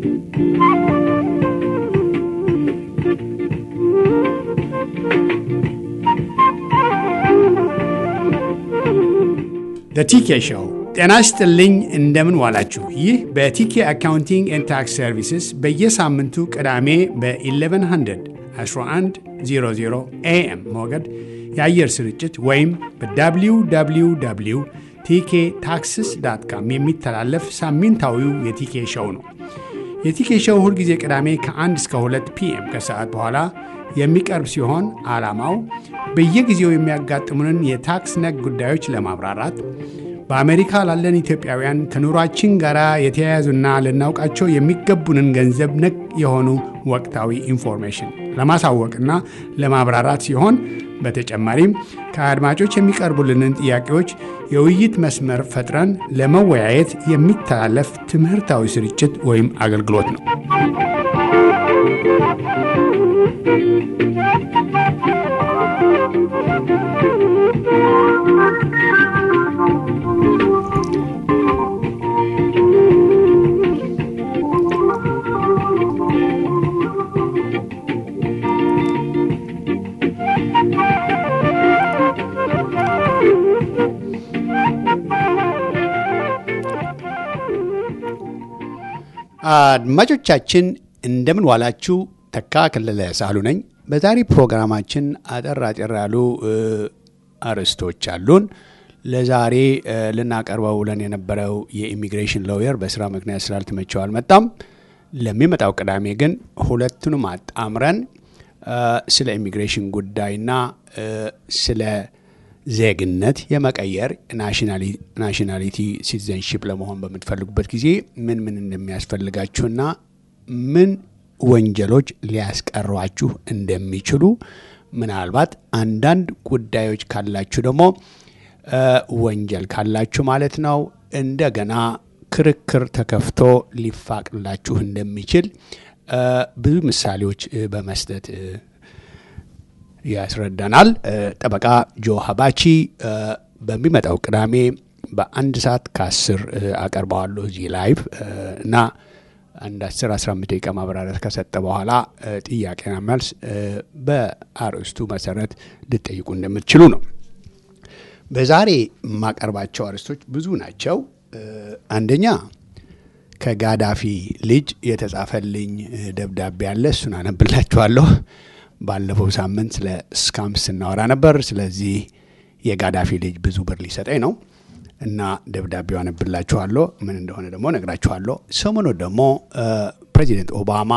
በቲኬ ሾው ጤና ይስጥልኝ። እንደምን ዋላችሁ? ይህ በቲኬ አካውንቲንግ ኤንድ ታክስ ሰርቪስስ በየሳምንቱ ቅዳሜ በ1100 1100 ኤኤም ሞገድ የአየር ስርጭት ወይም በwww ቲኬ ታክስስ ዳት ካም የሚተላለፍ ሳምንታዊው የቲኬ ሾው ነው። የቲኬ ሾው ሁልጊዜ ቅዳሜ ከ1 እስከ 2 ፒኤም ከሰዓት በኋላ የሚቀርብ ሲሆን ዓላማው በየጊዜው የሚያጋጥሙንን የታክስ ነክ ጉዳዮች ለማብራራት በአሜሪካ ላለን ኢትዮጵያውያን ከኑሯችን ጋር የተያያዙና ልናውቃቸው የሚገቡንን ገንዘብ ነክ የሆኑ ወቅታዊ ኢንፎርሜሽን ለማሳወቅና ለማብራራት ሲሆን በተጨማሪም ከአድማጮች የሚቀርቡልንን ጥያቄዎች የውይይት መስመር ፈጥረን ለመወያየት የሚተላለፍ ትምህርታዊ ስርጭት ወይም አገልግሎት ነው። አድማጮቻችን እንደምን ዋላችሁ። ተካ ከለለ ሳሉ ነኝ። በዛሬ ፕሮግራማችን አጠር አጠር ያሉ አርዕስቶች አሉን። ለዛሬ ልናቀርበው ብለን የነበረው የኢሚግሬሽን ሎየር በስራ ምክንያት ስላልተመቸው አልመጣም። ለሚመጣው ቅዳሜ ግን ሁለቱንም አጣምረን ስለ ኢሚግሬሽን ጉዳይና ስለ ዜግነት የመቀየር ናሽናሊቲ ሲቲዘንሺፕ ለመሆን በምትፈልጉበት ጊዜ ምን ምን እንደሚያስፈልጋችሁና ምን ወንጀሎች ሊያስቀሯችሁ እንደሚችሉ ምናልባት አንዳንድ ጉዳዮች ካላችሁ ደግሞ ወንጀል ካላችሁ ማለት ነው እንደገና ክርክር ተከፍቶ ሊፋቅላችሁ እንደሚችል ብዙ ምሳሌዎች በመስጠት ያስረዳናል። ጠበቃ ጆ ሀባቺ በሚመጣው ቅዳሜ በአንድ ሰዓት ከአስር አቀርበዋለሁ እዚህ ላይቭ እና አንድ 10 15 ደቂቃ ማብራሪያ ከሰጠ በኋላ ጥያቄና መልስ በአርዕስቱ መሰረት ልጠይቁ እንደምትችሉ ነው። በዛሬ የማቀርባቸው አርዕስቶች ብዙ ናቸው። አንደኛ ከጋዳፊ ልጅ የተጻፈልኝ ደብዳቤ አለ። እሱን አነብላችኋለሁ። ባለፈው ሳምንት ስለ ስካምስ ስናወራ ነበር። ስለዚህ የጋዳፊ ልጅ ብዙ ብር ሊሰጠኝ ነው እና ደብዳቤው አነብላችኋለሁ። ምን እንደሆነ ደግሞ ነግራችኋለሁ። ሰሞኑ ደግሞ ፕሬዚደንት ኦባማ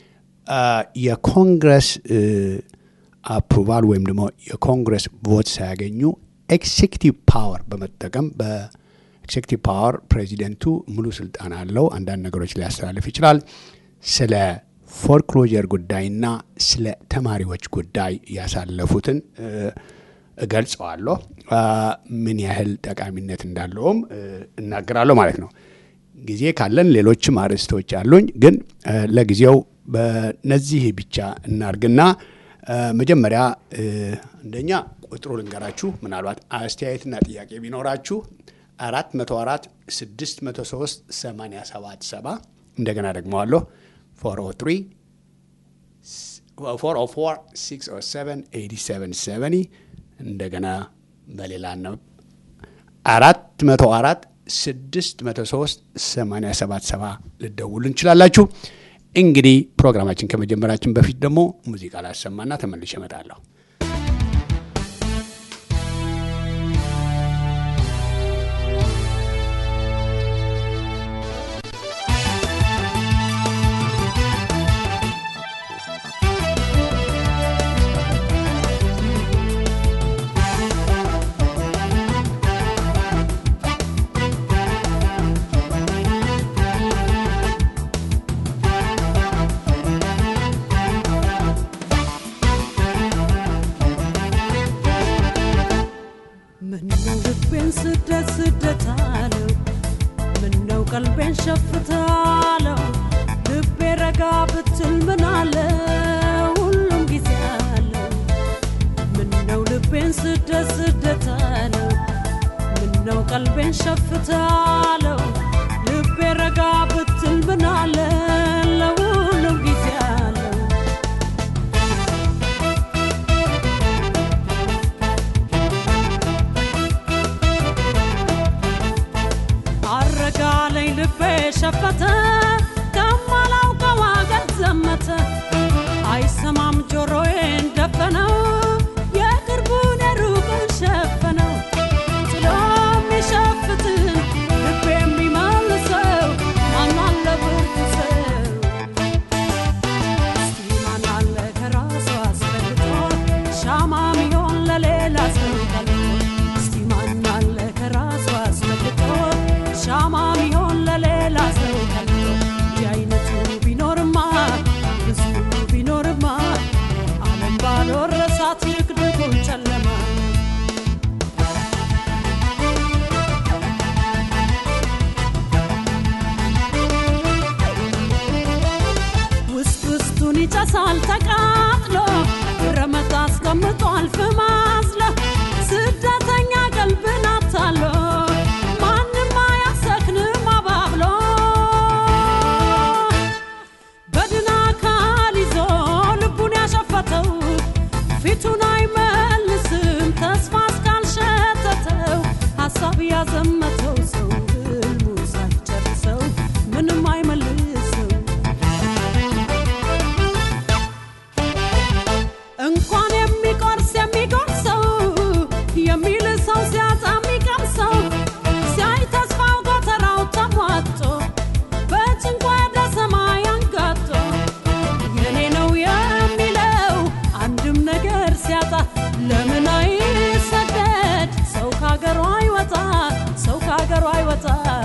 የኮንግረስ አፕሩቫል ወይም ደግሞ የኮንግረስ ቮት ሳያገኙ ኤክሴኪቲቭ ፓወር በመጠቀም በኤክሴኪቲቭ ፓወር ፕሬዚደንቱ ሙሉ ስልጣን አለው። አንዳንድ ነገሮች ሊያስተላልፍ ይችላል። ስለ ፎርክሎጀር ጉዳይና ስለ ተማሪዎች ጉዳይ ያሳለፉትን እገልጸዋለሁ። ምን ያህል ጠቃሚነት እንዳለውም እናገራለሁ ማለት ነው። ጊዜ ካለን ሌሎችም አርዕስቶች አሉኝ፣ ግን ለጊዜው በነዚህ ብቻ እናርግና መጀመሪያ አንደኛ ቁጥሩ ልንገራችሁ። ምናልባት አስተያየትና ጥያቄ ቢኖራችሁ አራት መቶ አራት ስድስት መቶ ሶስት ሰማንያ ሰባት ሰባ እንደገና ደግመዋለሁ 404 እንደገና በሌላ ነው 404 603 877 ልደውሉ እንችላላችሁ። እንግዲህ ፕሮግራማችን ከመጀመራችን በፊት ደግሞ ሙዚቃ ላሰማና ተመልሼ እመጣለሁ። ስደት ስደት አለው ምነው ቀልቤን ሸፍታለው ልቤ ረጋ ብትል ምን አለ ሁሉም ጊዜ አለው ምነው ልቤን ስደት ስደት አለው ምነው ቀልቤን ሸፍታለው ልቤ ረጋ ብትል ምን አለ ይሞቃል ተቃጥሎ ረመት አስቀምጧል ፍም አዝሎ ስደተኛ ቀልብን አታሎ ማንም አያሰክንም አባብሎ በድን አካል ይዞ ልቡን ያሸፈተው ፊቱን አይመልስም ተስፋ እስካልሸተተው ሀሳብ ያዘመተው ሰው ህልሙ ሳይጨርሰው ምንም አይመልሰው እንኳን የሚቆርስ የሚጎርሰው የሚል ሰው ሲያጣ የሚቀምሰው ሲያይ ተስፋው ጎተራው ተሟጦ በጭንቅ ወደ ሰማይ አንጋጦ የኔ ነው የሚለው አንድም ነገር ሲያጣ ለምን አይሰደድ ሰው ከሀገሩ አይወጣ ሰው ከሀገሩ አይወጣ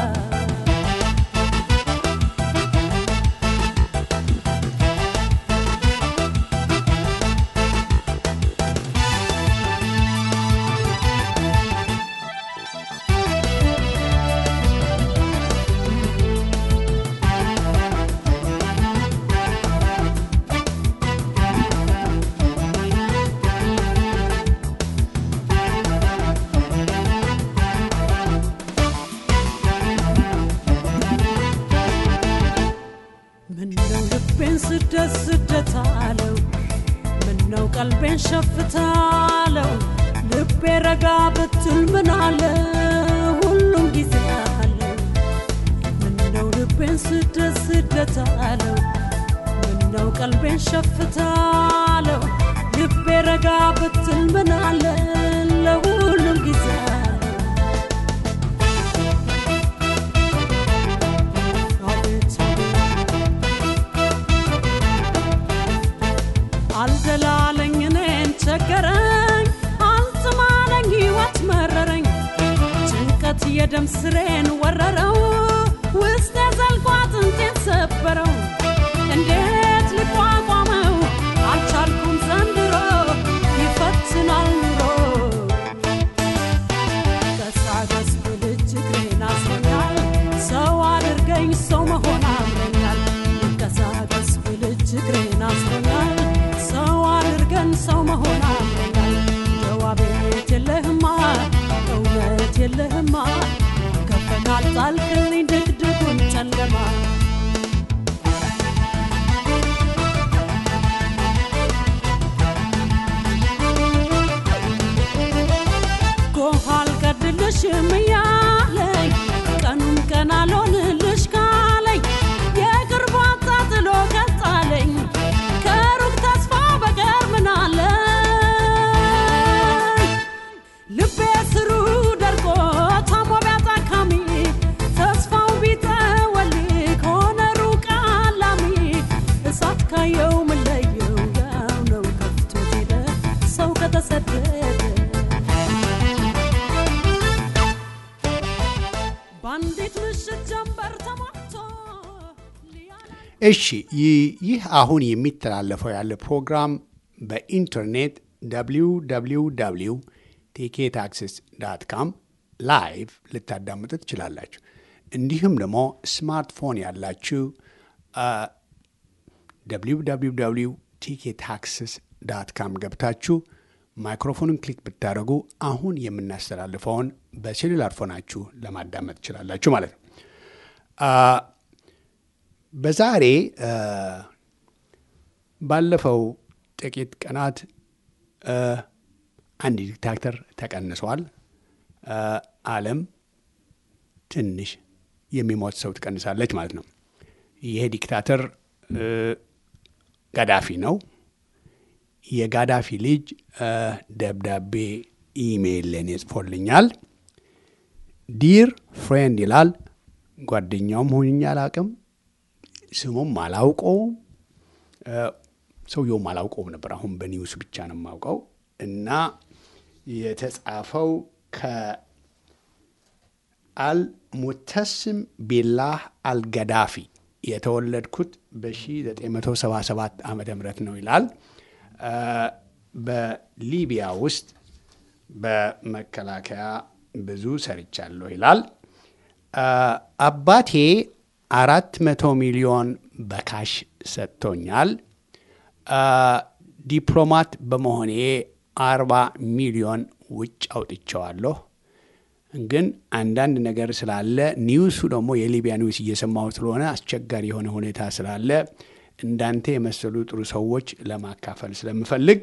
ምነው ልቤን ስደት ስደት አለው ምነው ቀልቤን ሸፍታለው ልቤ ረጋ ብትል ምን አለ ሁሉም ጊዜ አለው ምነው ልቤን ስደት ስደት አለው ምነው ቀልቤን ሸፍታለው ልቤ ረጋ ብትል ምን አለ ለሁሉም ጊዜ አለው አቤት አልደላለኝ እኔን ቸገረኝ አልጥማለኝ ሕይወት መረረኝ ጭንቀት የደም ስሬን ወረረው ውስጤ ዘልቆ አጥንቴን ሰበረው እንዴት ልቋቋመው አልቻልኩም ዘንድሮ ይፈትናል ኑሮ ቀሳቀስ ብልጅ እግሬን አስሮኛል ሰው አድርገኝ ሰው መሆን አምሮኛል ቀሳቀስ ብልጅ እግሬን አስሮኛል ሰው አድርገን ሰው መሆን አምሮኛል ጀዋቤት የለህማ እውነት የለህማ ከፈካል ጣልክልኝ ድቅድቁን ጨለማ ጎህ አልቀድልሽም እያለኝ ቀኑን ቀን አልሆንልሽ ካለኝ የቅርቡ አጣጥሎ ቀጣለኝ ከሩቅ ተስፋ በቀር ምን አለ ልቤ ስሩ ደርቆ ታሞ ቢያጣካሚ ተስፋው ቢጠወልግ ሆነ ሩቅ አላሚ እሳት ካየው ምለየው ያው ነው ከፍቶት ሄደ ሰው ከተሰደደ በአንዲት ምሽት ጀንበር ተሞልቶ ሊያለ እሺ ይህ ይህ አሁን የሚተላለፈው ያለ ፕሮግራም በኢንተርኔት www ቲኬ ታክሲስ ዳት ካም ላይቭ ልታዳምጡ ትችላላችሁ። እንዲሁም ደግሞ ስማርትፎን ያላችሁ www ቲኬ ታክሲስ ዳት ካም ገብታችሁ ማይክሮፎንን ክሊክ ብታደርጉ አሁን የምናስተላልፈውን በሴሉላር ፎናችሁ ለማዳመጥ ትችላላችሁ ማለት ነው። አ፣ በዛሬ አ፣ ባለፈው ጥቂት ቀናት አ፣ አንድ ዲክታተር ተቀንሷል። አ፣ ዓለም ትንሽ የሚሞት ሰው ትቀንሳለች ማለት ነው። ይሄ ዲክታተር እ፣ ጋዳፊ ነው። የጋዳፊ ልጅ አ፣ ደብዳቤ ኢሜይል ለእኔ ጽፎልኛል። ዲር ፍሬንድ ይላል። ጓደኛውም ሆኜ አላውቅም፣ ስሙም አላውቀውም፣ አ፣ ሰውየውም አላውቀውም ነበር። አሁን በኒውስ ብቻ ነው የማውቀው እና የተጻፈው ከአልሙተስም ቢላህ አልገዳፊ የተወለድኩት በ1977 ዓ ም ነው ይላል። አ፣ በሊቢያ ውስጥ በመከላከያ ብዙ ሰርቻለሁ ይላል። አ፣ አባቴ አራት መቶ ሚሊዮን በካሽ ሰጥቶኛል። ዲፕሎማት በመሆኔ አርባ ሚሊዮን ውጭ አውጥቸዋለሁ። ግን አንዳንድ ነገር ስላለ ኒውሱ ደግሞ የሊቢያ ኒውስ እየሰማሁ ስለሆነ አስቸጋሪ የሆነ ሁኔታ ስላለ እንዳንተ የመሰሉ ጥሩ ሰዎች ለማካፈል ስለምፈልግ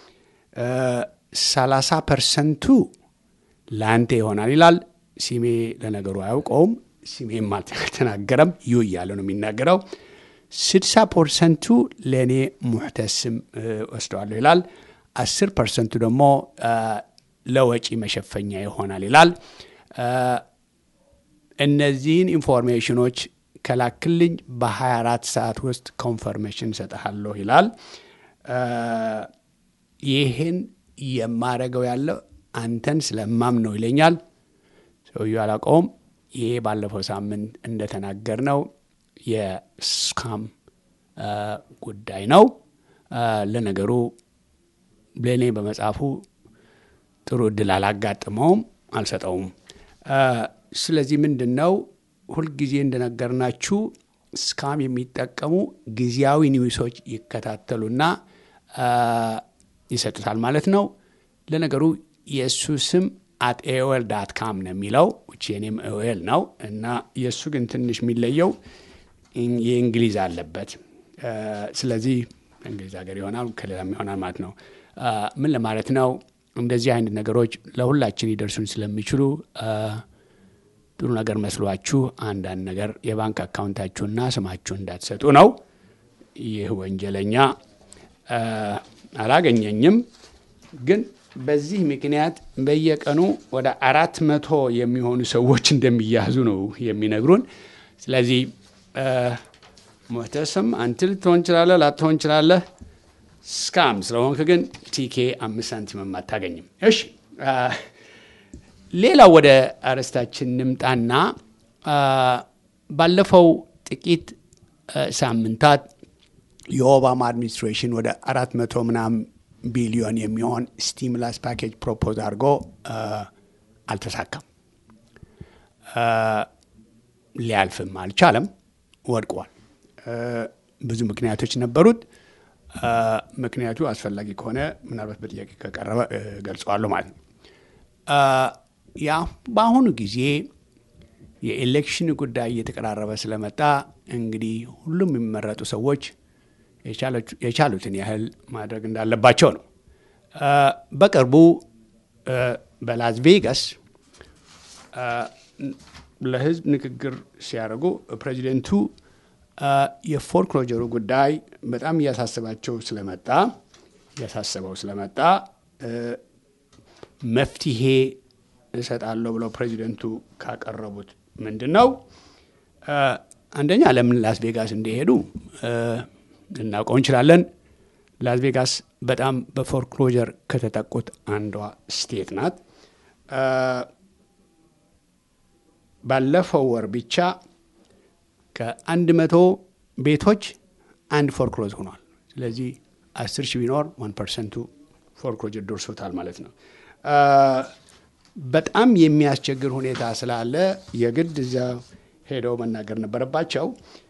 ሰላሳ ፐርሰንቱ ለአንተ ይሆናል ይላል። ሲሜ ለነገሩ አያውቀውም። ሲሜም አልተናገረም። ዩ እያለ ነው የሚናገረው። ስድሳ ፐርሰንቱ ለእኔ ሙሕተስም ወስደዋለሁ ይላል። አስር ፐርሰንቱ ደግሞ ለወጪ መሸፈኛ ይሆናል ይላል። እነዚህን ኢንፎርሜሽኖች ከላክልኝ በ24 ሰዓት ውስጥ ኮንፈርሜሽን እሰጥሃለሁ ይላል። ይህን የማረገው ያለው አንተን ስለማም ነው ይለኛል። ሰውዬው አላውቀውም። ይሄ ባለፈው ሳምንት እንደተናገር ነው የስካም ጉዳይ ነው። ለነገሩ ለእኔ በመጽሐፉ ጥሩ እድል አላጋጥመውም፣ አልሰጠውም። ስለዚህ ምንድን ነው ሁልጊዜ እንደነገርናችሁ ስካም የሚጠቀሙ ጊዜያዊ ኒውሶች ይከታተሉና ይሰጡታል ማለት ነው። ለነገሩ የእሱ ስም አት ኤኦኤል ዳት ካም ነው የሚለው ውጭ የኔም ኤኦኤል ነው እና የእሱ ግን ትንሽ የሚለየው የእንግሊዝ አለበት። ስለዚህ እንግሊዝ ሀገር ይሆናል ከሌላም ይሆናል ማለት ነው። ምን ለማለት ነው? እንደዚህ አይነት ነገሮች ለሁላችን ሊደርሱን ስለሚችሉ ጥሩ ነገር መስሏችሁ አንዳንድ ነገር የባንክ አካውንታችሁና ስማችሁ እንዳትሰጡ ነው። ይህ ወንጀለኛ አላገኘኝም፣ ግን በዚህ ምክንያት በየቀኑ ወደ አራት መቶ የሚሆኑ ሰዎች እንደሚያዙ ነው የሚነግሩን። ስለዚህ ሞተስም አንተ ልትሆን ችላለህ፣ ላትሆን ችላለህ። ስካም ስለሆንክ ግን ቲኬ አምስት ሳንቲምም አታገኝም። እሺ ሌላው ወደ አርዕስታችን ንምጣና ባለፈው ጥቂት ሳምንታት የኦባማ አድሚኒስትሬሽን ወደ አራት መቶ ምናምን ቢሊዮን የሚሆን ስቲሙላስ ፓኬጅ ፕሮፖዝ አድርጎ አልተሳካም፣ ሊያልፍም አልቻለም፣ ወድቋል። ብዙ ምክንያቶች ነበሩት። ምክንያቱ አስፈላጊ ከሆነ ምናልባት በጥያቄ ከቀረበ ገልጸዋለሁ ማለት ነው። ያ በአሁኑ ጊዜ የኤሌክሽን ጉዳይ እየተቀራረበ ስለመጣ እንግዲህ ሁሉም የሚመረጡ ሰዎች የቻሉትን ያህል ማድረግ እንዳለባቸው ነው። በቅርቡ በላስ ቬጋስ ለሕዝብ ንግግር ሲያደርጉ ፕሬዚደንቱ የፎርክሎጀሩ ጉዳይ በጣም እያሳሰባቸው ስለመጣ እያሳሰበው ስለመጣ መፍትሄ እሰጣለሁ ብለው ፕሬዚደንቱ ካቀረቡት ምንድን ነው? አንደኛ ለምን ላስ ቬጋስ እንደሄዱ ልናውቀው እንችላለን። ላስ ቬጋስ በጣም በፎርክሎጀር ከተጠቁት አንዷ ስቴት ናት። ባለፈው ወር ብቻ ከአንድ መቶ ቤቶች አንድ ፎርክሎዝ ሆኗል። ስለዚህ አስር ሺህ ቢኖር ዋን ፐርሰንቱ ፎርክሎጀር ደርሶታል ማለት ነው። በጣም የሚያስቸግር ሁኔታ ስላለ የግድ እዚያ ሄደው መናገር ነበረባቸው።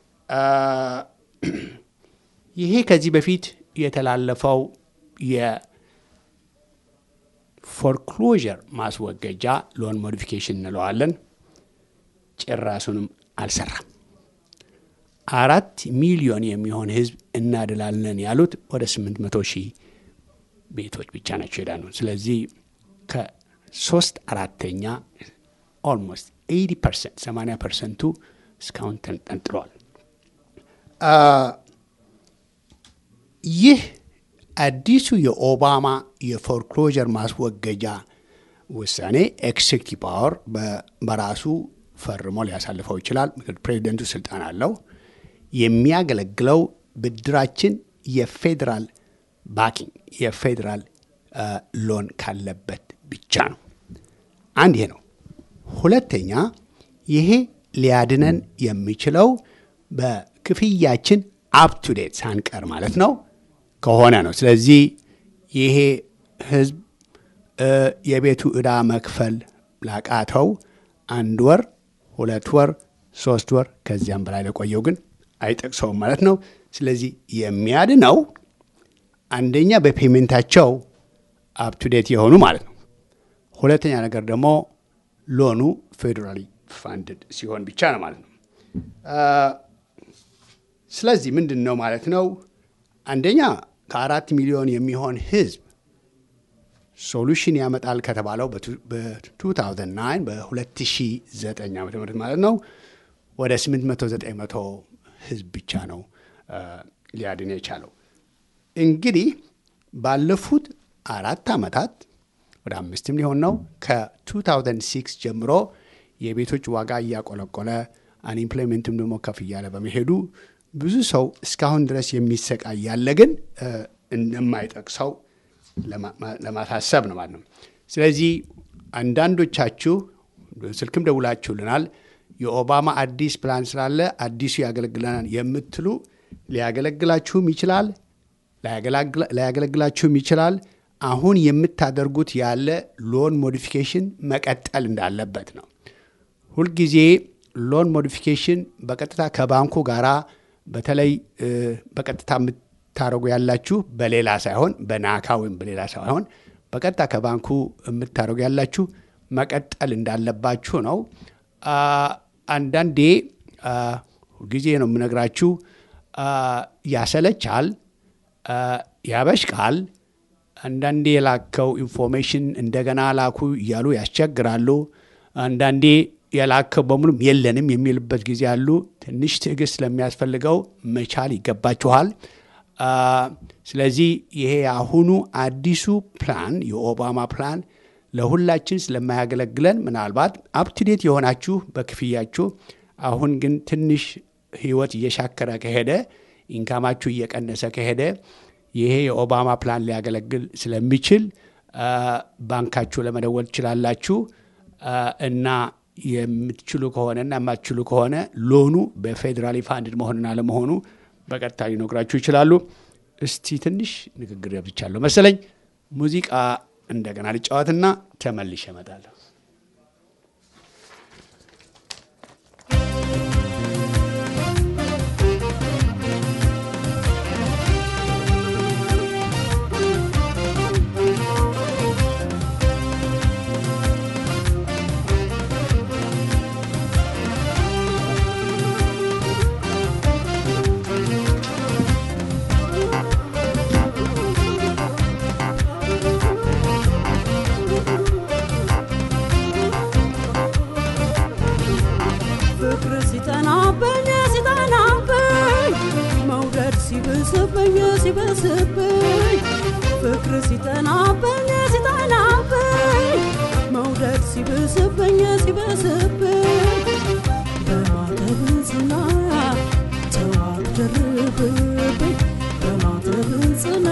ይሄ ከዚህ በፊት የተላለፈው የፎርክሎዥር ማስወገጃ ሎን ሞዲፊኬሽን እንለዋለን ጭራሱንም አልሰራም። አራት ሚሊዮን የሚሆን ህዝብ እናድላለን ያሉት ወደ ስምንት መቶ ሺህ ቤቶች ብቻ ናቸው ሄዳ ነው። ስለዚህ ከሶስት አራተኛ ኦልሞስት ኤቲ ፐርሰንት ሰማንያ ፐርሰንቱ እስካሁን ተንጠልጥለዋል። ይህ አዲሱ የኦባማ የፎርክሎጀር ማስወገጃ ውሳኔ ኤክሴኪቲቭ ፓወር በራሱ ፈርሞ ሊያሳልፈው ይችላል። ፕሬዚደንቱ ስልጣን አለው። የሚያገለግለው ብድራችን የፌዴራል ባኪንግ የፌዴራል ሎን ካለበት ብቻ ነው። አንድ ይሄ ነው። ሁለተኛ ይሄ ሊያድነን የሚችለው በክፍያችን አፕቱዴት ሳንቀር ማለት ነው ከሆነ ነው። ስለዚህ ይሄ ህዝብ የቤቱ ዕዳ መክፈል ላቃተው አንድ ወር፣ ሁለት ወር፣ ሶስት ወር ከዚያም በላይ ለቆየው ግን አይጠቅሰውም ማለት ነው። ስለዚህ የሚያድነው አንደኛ በፔሜንታቸው አፕቱዴት የሆኑ ማለት ነው። ሁለተኛ ነገር ደግሞ ሎኑ ፌዴራሊ ፋንድድ ሲሆን ብቻ ነው ማለት ነው። ስለዚህ ምንድን ነው ማለት ነው? አንደኛ ከአራት ሚሊዮን የሚሆን ህዝብ ሶሉሽን ያመጣል ከተባለው በ2009 በ2009 ዓ ም ማለት ነው ወደ 800 900 ህዝብ ብቻ ነው ሊያድን የቻለው። እንግዲህ ባለፉት አራት ዓመታት ወደ አምስትም ሊሆን ነው ከ2006 ጀምሮ የቤቶች ዋጋ እያቆለቆለ አንኢምፕሎይመንትም ደግሞ ከፍ እያለ በመሄዱ ብዙ ሰው እስካሁን ድረስ የሚሰቃይ ያለ ግን እንደማይጠቅሰው ለማሳሰብ ነው ማለት ነው። ስለዚህ አንዳንዶቻችሁ ስልክም ደውላችሁልናል። የኦባማ አዲስ ፕላን ስላለ አዲሱ ያገለግለናል የምትሉ ሊያገለግላችሁም ይችላል፣ ላያገለግላችሁም ይችላል። አሁን የምታደርጉት ያለ ሎን ሞዲፊኬሽን መቀጠል እንዳለበት ነው። ሁልጊዜ ሎን ሞዲፊኬሽን በቀጥታ ከባንኩ ጋራ በተለይ በቀጥታ የምታደርጉ ያላችሁ በሌላ ሳይሆን በናካ ወይም በሌላ ሳይሆን በቀጥታ ከባንኩ የምታደርጉ ያላችሁ መቀጠል እንዳለባችሁ ነው። አንዳንዴ ጊዜ ነው የምነግራችሁ፣ ያሰለቻል፣ ያበሽቃል። አንዳንዴ የላከው ኢንፎርሜሽን እንደገና ላኩ እያሉ ያስቸግራሉ። አንዳንዴ የላከው በሙሉም የለንም የሚልበት ጊዜ አሉ። ትንሽ ትዕግስት ስለሚያስፈልገው መቻል ይገባችኋል። ስለዚህ ይሄ የአሁኑ አዲሱ ፕላን የኦባማ ፕላን ለሁላችን ስለማያገለግለን ምናልባት አፕቱዴት የሆናችሁ በክፍያችሁ አሁን ግን ትንሽ ህይወት እየሻከረ ከሄደ ኢንካማችሁ እየቀነሰ ከሄደ ይሄ የኦባማ ፕላን ሊያገለግል ስለሚችል ባንካችሁ ለመደወል ትችላላችሁ እና የምትችሉ ከሆነና የማትችሉ ከሆነ ሎኑ በፌዴራሊ ፋንድድ መሆንና ለመሆኑ በቀጥታ ሊነግራችሁ ይችላሉ። እስቲ ትንሽ ንግግር ያብዝቻለሁ መሰለኝ። ሙዚቃ እንደገና ልጫወትና ተመልሼ እመጣለሁ። ፍቅር ሲጠናብኝ ሲጠናብኝ መውደድ ሲብስብኝ ሲብስብኝ ፍቅር ሲጠናብኝ ሲጠናብኝ መውደድ ሲብስብኝ ሲብስብኝ በማተብ ጽና ተዋደርብብኝ በማተብ ጽና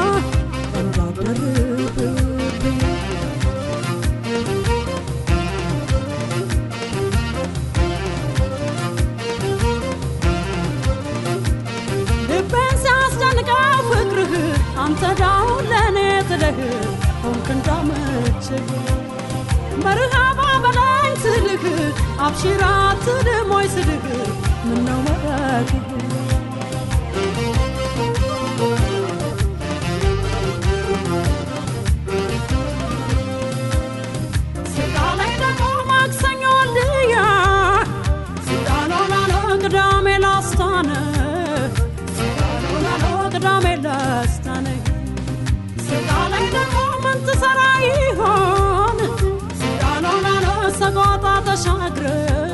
እንዳደርብብኝ ልቤን ሲያስጨንቀው ፍቅርህ አንተ ዳውን ለእኔ ትለህ ሆንክ እንዳመችህ መርሃባ በላኝ ስልህ አብሽራ ትድሞይ ስልህ ምነው መረግህ ስጋ ላይ ደግሞ ማክሰኞ ልያ ስጋሎላሎ ቅዳሜ ላስታነ ስጋሎላሎ ቅዳሜ ላስታነ ስጋ ላይ ደግሞ ምን ትሰራ ይሆን ስጋሎላሎ ሰቆጣ ተሻግረ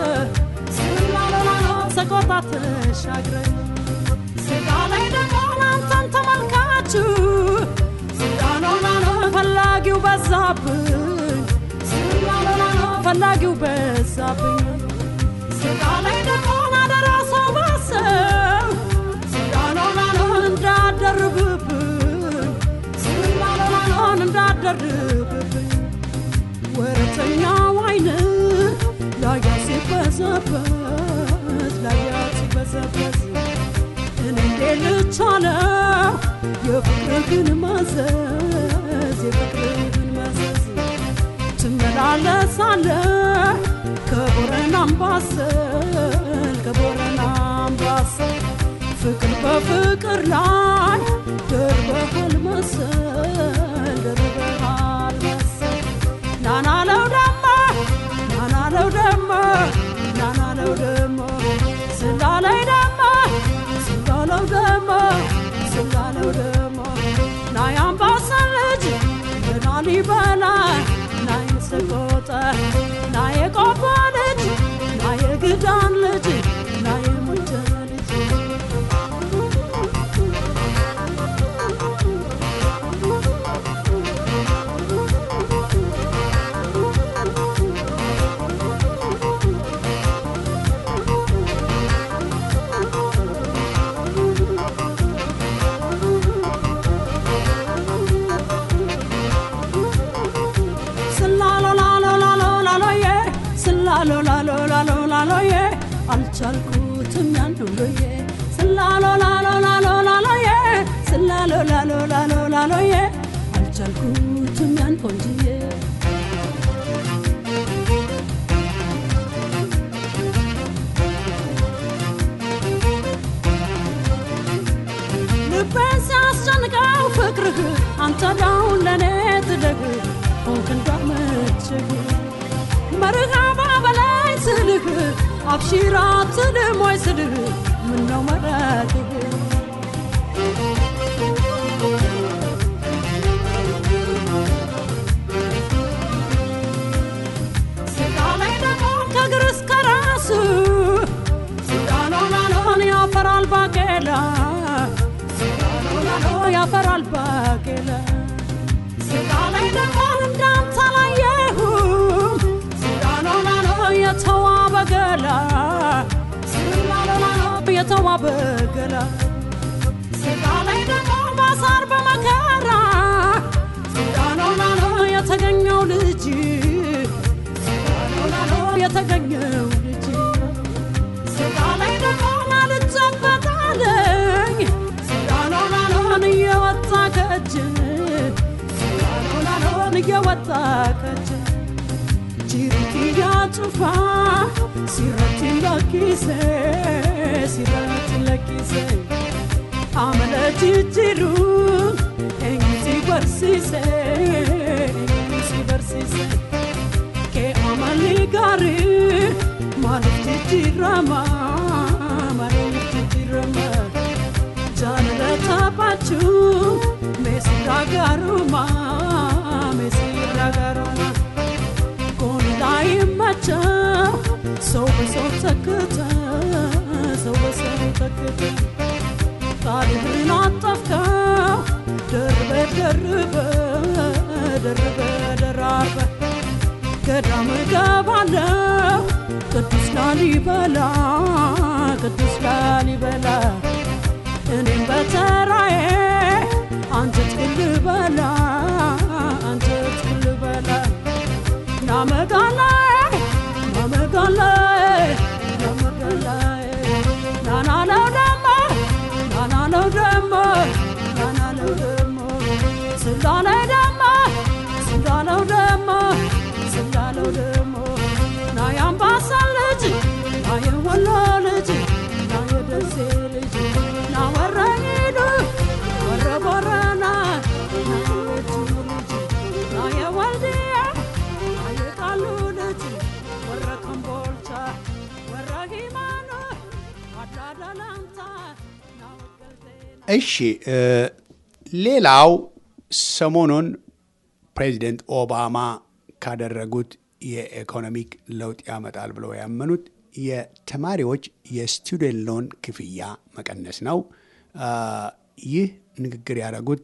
ስጋሎላሎ ሰቆጣ ተሻግረ ስጋ ላይ ደግሞ አንተን ተመልካችሁ ስጋሎላሎ ፈላጊው በዛብኝ ስጋሎላሎ ፈላጊው በዛብኝ ስጋ ላይ ደግሞ አደራ ሰው ባሰብ ስጋሎላሎን እንዳደርብብኝ ስጋሎላሎን እንዳደርብብኝ ወረተኛው አይን ላያ ሲበዘበዝ ላያ ሲበዘበዝ እኔ እንዴት ልቻለው የፍቅርህን መዘዝ የፍቅርህን መዘዝ ትመላለሳለህ ከቦረና አምባሰል ከቦረና አምባሰል ፍቅር በፍቅር ላይ ደርበሃል መሰል ደርበሃል መሰል ናናለው ደሞ ናናለው ደሞ ናናለው ደሞ ስላለይ ደሞ ስላለው ደሞ ስላለው ደሞ ናይ አምባሰል ልጅ የላሊበላ ናይ ሰቆጣ ናይ የቆቦ ልጅ ናይ የግዳን ልጅ ናይ የሙጃ ልጅ ስላሎላሎላሎላሎዬ ስላሎላሎላሎላሎዬ አልቻልኩትም ያን ሁሉዬ ስላሎላሎላሎላሎዬ ስላሎላሎላሎላሎዬ አልቻልኩትም ያን ቆንጅዬ ልቤን ሲያስጨንቀው ፍቅርህ አንተ ዳውን ለእኔ ትደግ ሆንክ እንዳመችህ መርሃባ በላይ ስልህ አብሺራ ትልም ወይ ስልህ ምነው መረቅህ ስጋ ላይ ደግሞ ከእግር እስከ ራሱ ስጋሎላሎን ያፈራል ባቄላ ስጋሎላሎ ያፈራል ባቄላ ስጋ ላይ ደግሞ እንዳንተ አላየሁም ስጋሎላሎ የተዋበ ገላ ስጋሎላሎ የተዋበ ገላ ስጋ ላይ ደግሞ ባሳር በመከራ ስጋሎላሎ የተገኘው ልጅ ስጋሎላሎ የተገኘው ልጅ ስጋ ላይ ደግሞ ናልጨበጣለኝ ስጋሎላሎን እየወጣ ከእጅ ስጋሎላሎን እየወጣ ከእጅ ጅሪቲያ ጩፋ ሲረቲ ለኪሴ ሲረቲ ለኪሴ አመለ ጅጅሩ ኤኝሲ በርሲሴ ኤኝሲ በርሲሴ che amali gari malif jijirama malif jijirama jaalala taphachu meesirraa gaaruma meesirraa gaaruma kun daa'immacha soba soob takkata soba soob takkata ቃልህን አጠፍከው ደርበ ደርበ ደርበ ደራርበ ገዳም ገባለው ቅዱስ ላሊበላ ቅዱስ ላሊበላ እኔም በተራዬ አንጀት ልበላ አንጀት ልበላ ናመጋላይ ናመጋላይ ናመጋላይ ናናለው ደሞ ናናለው ደሞ ናናለው ደሞ ስላላይ ደሞ ስላለው ደሞ ስላለው ደሞ ና የአምባሰል ልጅ ና የወሎ ልጅ ና የደሴ ልጅ ና ወረኢሉ ወረ ቦረና ና የወጁ ልጅ ና የወልድያ ና የቃሉ ልጅ ወረ ከምቦልቻ ወረ ሂማኖ አዳዳላንታ ና ወገልቴና እሺ እ ሌላው ሰሞኑን ፕሬዚደንት ኦባማ ካደረጉት የኢኮኖሚክ ለውጥ ያመጣል ብለው ያመኑት የተማሪዎች የስቱደንት ሎን ክፍያ መቀነስ ነው። አ፣ ይህ ንግግር ያደረጉት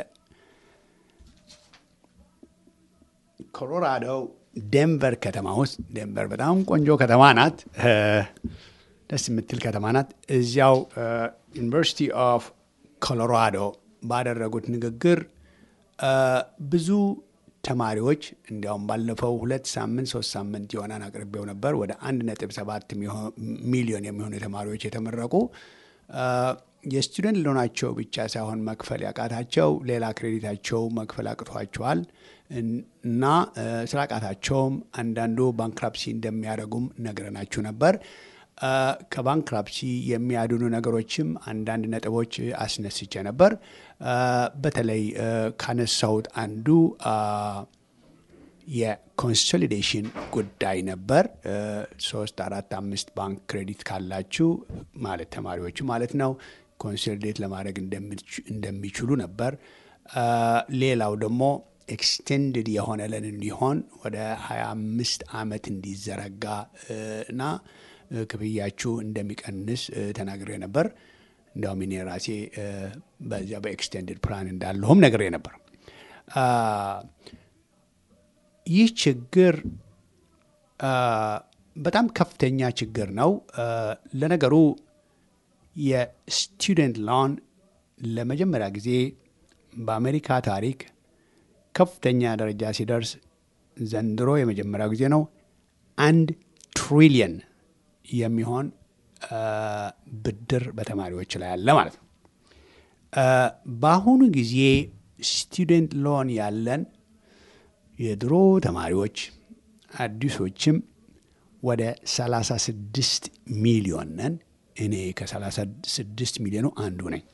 በኮሎራዶ ዴንቨር ከተማ ውስጥ ዴንቨር በጣም ቆንጆ ከተማ ናት። እ፣ ደስ የምትል ከተማ ናት። እዚያው ዩኒቨርሲቲ ኦፍ ኮሎራዶ ባደረጉት ንግግር አ፣ ብዙ ተማሪዎች እንዲያውም ባለፈው ሁለት ሳምንት ሶስት ሳምንት የሆነን አቅርቤው ነበር። ወደ አንድ ነጥብ ሰባት ሚሊዮን የሚሆኑ ተማሪዎች የተመረቁ አ፣ የስቱደንት ሎናቸው ብቻ ሳይሆን መክፈል ያቃታቸው ሌላ ክሬዲታቸው መክፈል አቅቷቸዋል እና አ፣ ስላቃታቸውም አንዳንዱ ባንክራፕሲ እንደሚያደርጉም ነግረናችሁ ነበር። ከባንክራፕሲ የሚያድኑ ነገሮችም አንዳንድ ነጥቦች አስነስቼ ነበር። በተለይ ካነሳሁት አንዱ የኮንሶሊዴሽን ጉዳይ ነበር። ሶስት አራት አምስት ባንክ ክሬዲት ካላችሁ ማለት ተማሪዎቹ ማለት ነው ኮንሶሊዴት ለማድረግ እንደሚችሉ ነበር። ሌላው ደግሞ ኤክስቴንድድ የሆነ ለን እንዲሆን ወደ 25 ዓመት እንዲዘረጋ እና ክፍያችሁ እንደሚቀንስ ተናግሬ ነበር። እንዲያውም እኔ ራሴ በዚያ በኤክስቴንድድ ፕላን እንዳለሁም ነግሬ ነበር። ይህ ችግር በጣም ከፍተኛ ችግር ነው። ለነገሩ የስቱደንት ሎን ለመጀመሪያ ጊዜ በአሜሪካ ታሪክ ከፍተኛ ደረጃ ሲደርስ ዘንድሮ የመጀመሪያው ጊዜ ነው። አንድ ትሪሊየን የሚሆን ብድር በተማሪዎች ላይ አለ ማለት ነው። በአሁኑ ጊዜ ስቱደንት ሎን ያለን የድሮ ተማሪዎች አዲሶችም ወደ 36 ሚሊዮን ነን። እኔ ከ36 ሚሊዮኑ አንዱ ነኝ።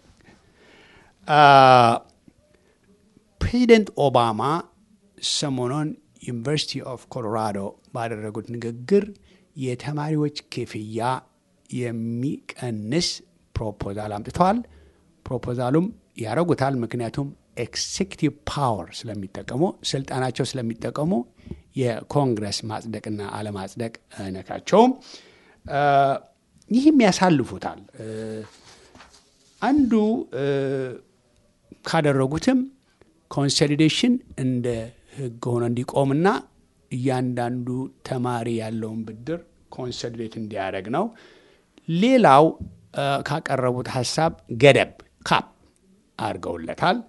ፕሬዚደንት ኦባማ ሰሞኑን ዩኒቨርሲቲ ኦፍ ኮሎራዶ ባደረጉት ንግግር የተማሪዎች ክፍያ የሚቀንስ ፕሮፖዛል አምጥተዋል። ፕሮፖዛሉም ያደረጉታል። ምክንያቱም ኤክሴኪቲቭ ፓወር ስለሚጠቀሙ ስልጣናቸው ስለሚጠቀሙ የኮንግረስ ማጽደቅና አለማጽደቅ አይነካቸውም። ይህም ያሳልፉታል። አንዱ ካደረጉትም ኮንሶሊዴሽን እንደ ሕግ ሆኖ እንዲቆምና እያንዳንዱ ተማሪ ያለውን ብድር ኮንሶሊዴት እንዲያደርግ ነው። ሌላው ካቀረቡት ሀሳብ ገደብ ካፕ አድርገውለታል።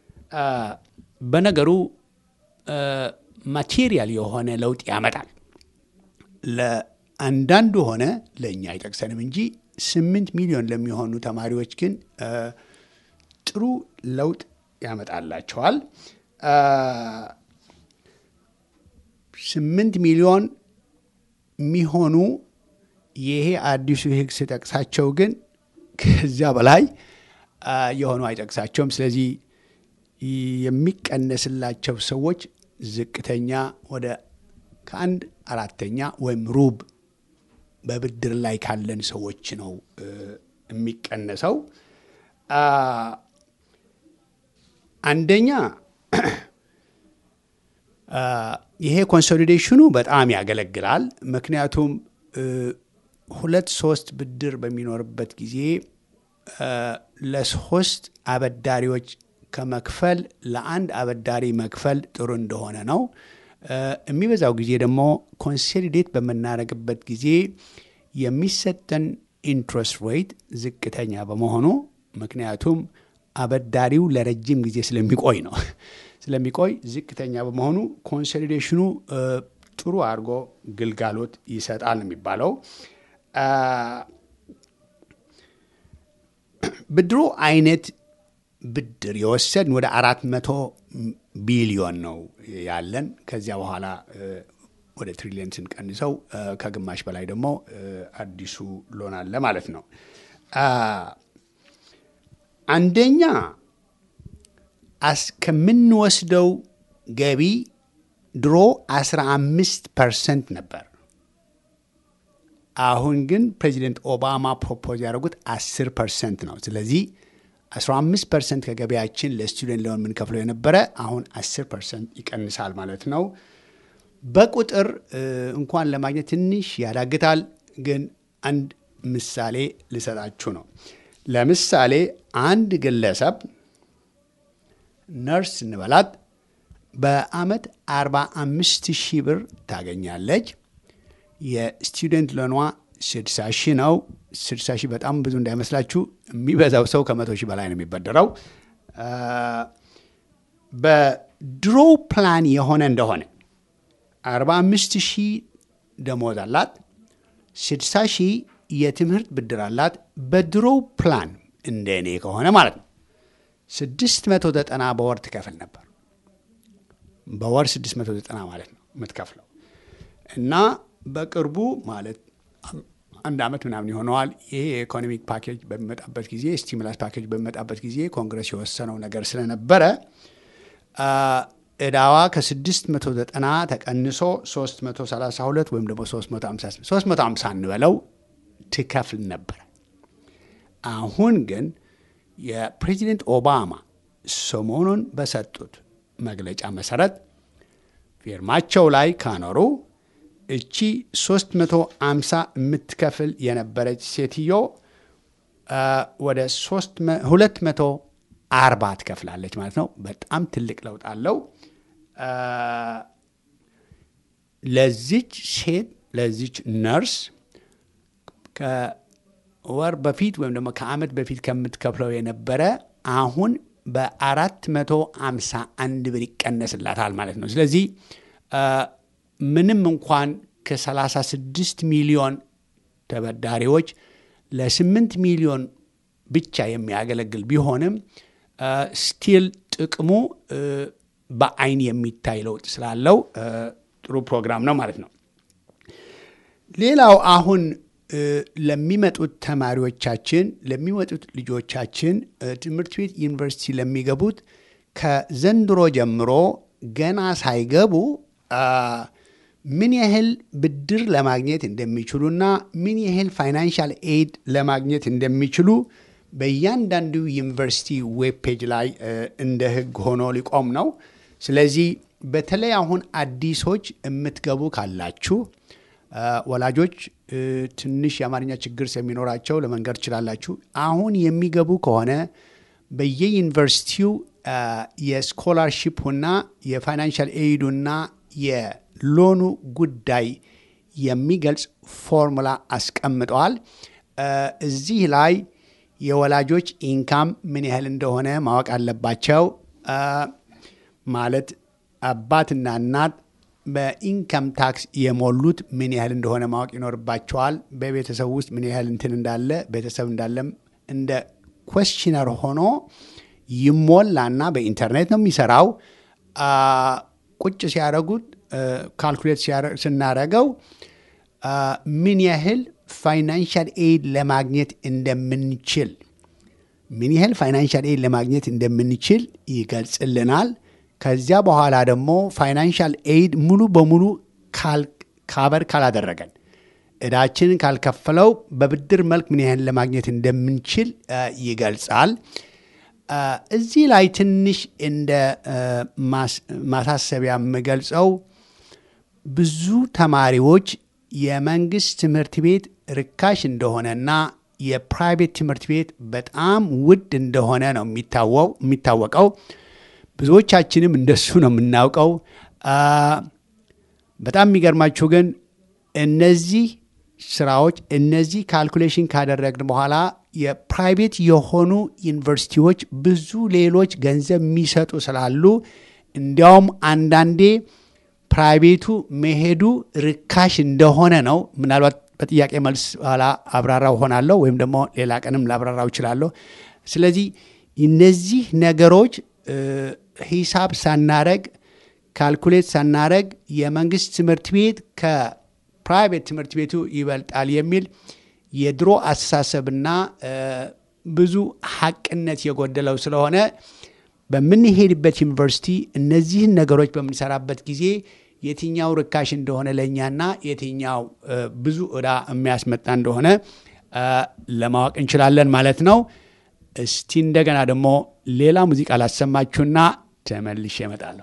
በነገሩ ማቴሪያል የሆነ ለውጥ ያመጣል። ለአንዳንዱ ሆነ ለእኛ አይጠቅሰንም እንጂ ስምንት ሚሊዮን ለሚሆኑ ተማሪዎች ግን ጥሩ ለውጥ ያመጣላቸዋል። ስምንት ሚሊዮን የሚሆኑ ይሄ አዲሱ ህግ ስጠቅሳቸው ግን ከዚያ በላይ የሆኑ አይጠቅሳቸውም። ስለዚህ የሚቀነስላቸው ሰዎች ዝቅተኛ ወደ ከአንድ አራተኛ ወይም ሩብ በብድር ላይ ካለን ሰዎች ነው የሚቀነሰው። አንደኛ ይሄ ኮንሶሊዴሽኑ በጣም ያገለግላል። ምክንያቱም ሁለት ሶስት ብድር በሚኖርበት ጊዜ ለሶስት አበዳሪዎች ከመክፈል ለአንድ አበዳሪ መክፈል ጥሩ እንደሆነ ነው። የሚበዛው ጊዜ ደግሞ ኮንሶሊዴት በምናደርግበት ጊዜ የሚሰጠን ኢንትረስት ሬት ዝቅተኛ በመሆኑ ምክንያቱም አበዳሪው ለረጅም ጊዜ ስለሚቆይ ነው ስለሚቆይ ዝቅተኛ በመሆኑ ኮንሶሊዴሽኑ ጥሩ አድርጎ ግልጋሎት ይሰጣል ነው የሚባለው። ብድሩ አይነት ብድር የወሰድን ወደ አራት መቶ ቢሊዮን ነው ያለን። ከዚያ በኋላ ወደ ትሪሊየን ስንቀንሰው ከግማሽ በላይ ደግሞ አዲሱ ሎን አለ ማለት ነው። አንደኛ ከምንወስደው ገቢ ድሮ 15 ፐርሰንት ነበር። አሁን ግን ፕሬዚደንት ኦባማ ፕሮፖዝ ያደረጉት 10 ፐርሰንት ነው። ስለዚህ 15 ፐርሰንት ከገቢያችን ለስቱደንት ሎን የምንከፍለው የነበረ አሁን 10 ፐርሰንት ይቀንሳል ማለት ነው። በቁጥር እንኳን ለማግኘት ትንሽ ያዳግታል፣ ግን አንድ ምሳሌ ልሰጣችሁ ነው። ለምሳሌ አንድ ግለሰብ ነርስ እንበላት በአመት 45 ሺህ ብር ታገኛለች። የስቱደንት ሎኗ 60 ሺህ ነው። 60 ሺህ በጣም ብዙ እንዳይመስላችሁ፣ የሚበዛው ሰው ከመቶ ሺህ በላይ ነው የሚበደረው። በድሮ ፕላን የሆነ እንደሆነ 45 ሺህ ደሞዝ አላት፣ 60 ሺህ የትምህርት ብድር አላት። በድሮ ፕላን እንደ እኔ ከሆነ ማለት ነው ስድስት መቶ ዘጠና በወር ትከፍል ነበር። በወር ስድስት መቶ ዘጠና ማለት ነው የምትከፍለው እና በቅርቡ ማለት አንድ ዓመት ምናምን ይሆነዋል። ይሄ የኢኮኖሚክ ፓኬጅ በሚመጣበት ጊዜ ስቲሙላስ ፓኬጅ በሚመጣበት ጊዜ ኮንግረስ የወሰነው ነገር ስለነበረ እዳዋ ከ690 ተቀንሶ 332 ወይም ደግሞ 350 350 እንበለው ትከፍል ነበረ። አሁን ግን የፕሬዚደንት ኦባማ ሰሞኑን በሰጡት መግለጫ መሰረት ፊርማቸው ላይ ካኖሩ እቺ 350 የምትከፍል የነበረች ሴትዮ ወደ 240 ትከፍላለች ማለት ነው። በጣም ትልቅ ለውጥ አለው። ለዚች ሴት ለዚች ነርስ ከወር በፊት ወይም ደግሞ ከዓመት በፊት ከምትከፍለው የነበረ አሁን በአራት መቶ አምሳ አንድ ብር ይቀነስላታል ማለት ነው። ስለዚህ ምንም እንኳን ከ36 ሚሊዮን ተበዳሪዎች ለ8 ሚሊዮን ብቻ የሚያገለግል ቢሆንም ስቲል ጥቅሙ በአይን የሚታይ ለውጥ ስላለው ጥሩ ፕሮግራም ነው ማለት ነው። ሌላው አሁን ለሚመጡት ተማሪዎቻችን ለሚመጡት ልጆቻችን ትምህርት ቤት ዩኒቨርሲቲ ለሚገቡት ከዘንድሮ ጀምሮ ገና ሳይገቡ ምን ያህል ብድር ለማግኘት እንደሚችሉና ምን ያህል ፋይናንሻል ኤድ ለማግኘት እንደሚችሉ በእያንዳንዱ ዩኒቨርሲቲ ዌብ ፔጅ ላይ እንደ ሕግ ሆኖ ሊቆም ነው። ስለዚህ በተለይ አሁን አዲሶች የምትገቡ ካላችሁ ወላጆች ትንሽ የአማርኛ ችግር ስለሚኖራቸው ለመንገድ ትችላላችሁ። አሁን የሚገቡ ከሆነ በየዩኒቨርሲቲው የስኮላርሺፑና የፋይናንሻል ኤይዱና የሎኑ ጉዳይ የሚገልጽ ፎርሙላ አስቀምጠዋል። እዚህ ላይ የወላጆች ኢንካም ምን ያህል እንደሆነ ማወቅ አለባቸው። ማለት አባትና እናት በኢንካም ታክስ የሞሉት ምን ያህል እንደሆነ ማወቅ ይኖርባቸዋል። በቤተሰብ ውስጥ ምን ያህል እንትን እንዳለ ቤተሰብ እንዳለም እንደ ኮስችነር ሆኖ ይሞላና በኢንተርኔት ነው የሚሰራው። ቁጭ ሲያደረጉት ካልኩሌት ስናደረገው ምን ያህል ፋይናንሻል ኤድ ለማግኘት እንደምንችል ምን ያህል ፋይናንሻል ኤድ ለማግኘት እንደምንችል ይገልጽልናል። ከዚያ በኋላ ደግሞ ፋይናንሻል ኤድ ሙሉ በሙሉ ካበር ካላደረገን እዳችንን ካልከፈለው በብድር መልክ ምን ያህል ለማግኘት እንደምንችል ይገልጻል። እዚህ ላይ ትንሽ እንደ ማሳሰቢያ የምገልጸው ብዙ ተማሪዎች የመንግስት ትምህርት ቤት ርካሽ እንደሆነና የፕራይቬት ትምህርት ቤት በጣም ውድ እንደሆነ ነው የሚታወቀው። ብዙዎቻችንም እንደሱ ነው የምናውቀው። በጣም የሚገርማችሁ ግን እነዚህ ስራዎች እነዚህ ካልኩሌሽን ካደረግን በኋላ የፕራይቬት የሆኑ ዩኒቨርሲቲዎች ብዙ ሌሎች ገንዘብ የሚሰጡ ስላሉ እንዲያውም አንዳንዴ ፕራይቬቱ መሄዱ ርካሽ እንደሆነ ነው። ምናልባት በጥያቄ መልስ ኋላ አብራራው ሆናለሁ ወይም ደግሞ ሌላ ቀንም ላብራራው እችላለሁ። ስለዚህ እነዚህ ነገሮች ሂሳብ ሳናረግ ካልኩሌት ሳናረግ የመንግስት ትምህርት ቤት ከፕራይቬት ትምህርት ቤቱ ይበልጣል የሚል የድሮ አስተሳሰብና ብዙ ሀቅነት የጎደለው ስለሆነ በምንሄድበት ዩኒቨርሲቲ እነዚህን ነገሮች በምንሰራበት ጊዜ የትኛው ርካሽ እንደሆነ ለእኛና የትኛው ብዙ ዕዳ የሚያስመጣ እንደሆነ ለማወቅ እንችላለን ማለት ነው። እስቲ እንደገና ደግሞ ሌላ ሙዚቃ ላሰማችሁና ተመልሼ እመጣለሁ።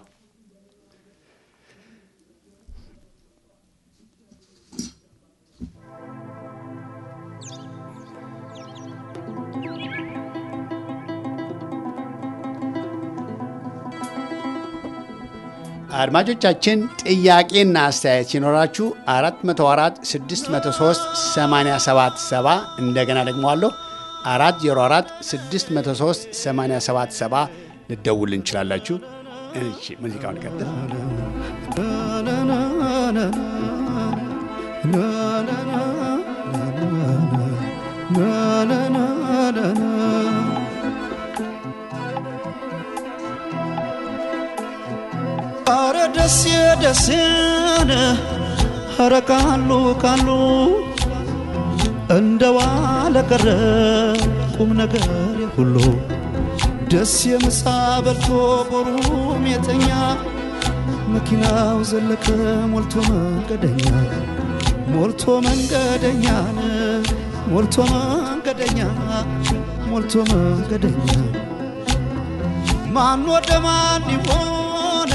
አድማጮቻችን ጥያቄና አስተያየት ሲኖራችሁ 404 603 877 እንደገና ደግሞ አለሁ 404 603 877 ልደውል እንችላላችሁ። እሺ ሙዚቃውን ቀጥል። አረ ደስ ደስን አረ ካሉ ካሉ እንደ ዋለ ቀረ ቁም ነገር ሁሉ ደስ የምሳ በልቶ ቦሩም የተኛ መኪናው ዘለቀ ሞልቶ መንገደኛ ሞልቶ መንገደኛን ሞልቶ መንገደኛ ሞልቶ መንገደኛ ማን ወደ ማን ይሆን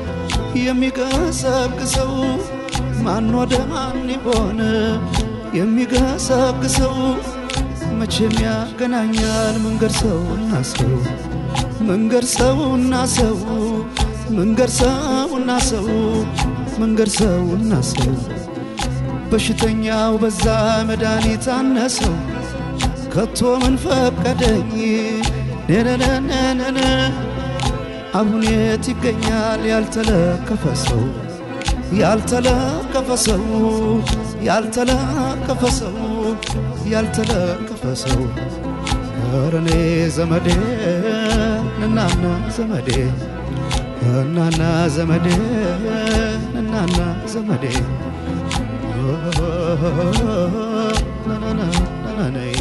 የሚገሰግሰው ማን ወደ ማን ይሆን የሚገሰግሰው መቼም ያገናኛል መንገድ ሰውና ሰው መንገድ ሰውና ሰው መንገድ ሰውና ሰው መንገድ ሰውና ሰው በሽተኛው በዛ መድኃኒት አነሰው ከቶ ምን ፈቀደኝ ነነነነነ አሁን የት ይገኛል ያልተለከፈ ሰው ያልተለከፈ ሰው ያልተለከፈ ሰው ያልተለከፈ ሰው ረኔ ዘመዴ እናና ዘመዴ እናና ዘመዴ እናና ዘመዴ ናናናናናይ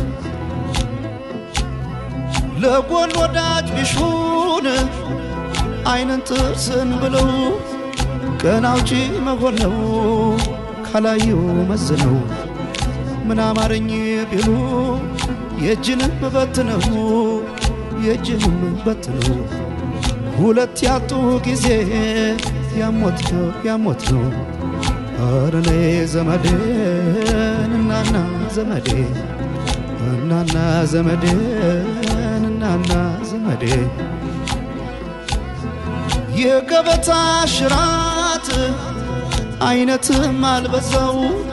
ለጎን ወዳጅ ቢሹን አይንን ጥርስን ብለው ቀን አውጪ መሆን ነው ካላዩ መዝነው ምን አማረኝ ቢሉ የእጅንም በት ነው የእጅንም በት ነው ሁለት ያጡ ጊዜ ያሞት ነው ያሞት ነው አረኔ ዘመዴ እናና ዘመዴ እናና ዘመዴ እናና ዘመዴ የገበታ ሽራት አይነትም አልበዛው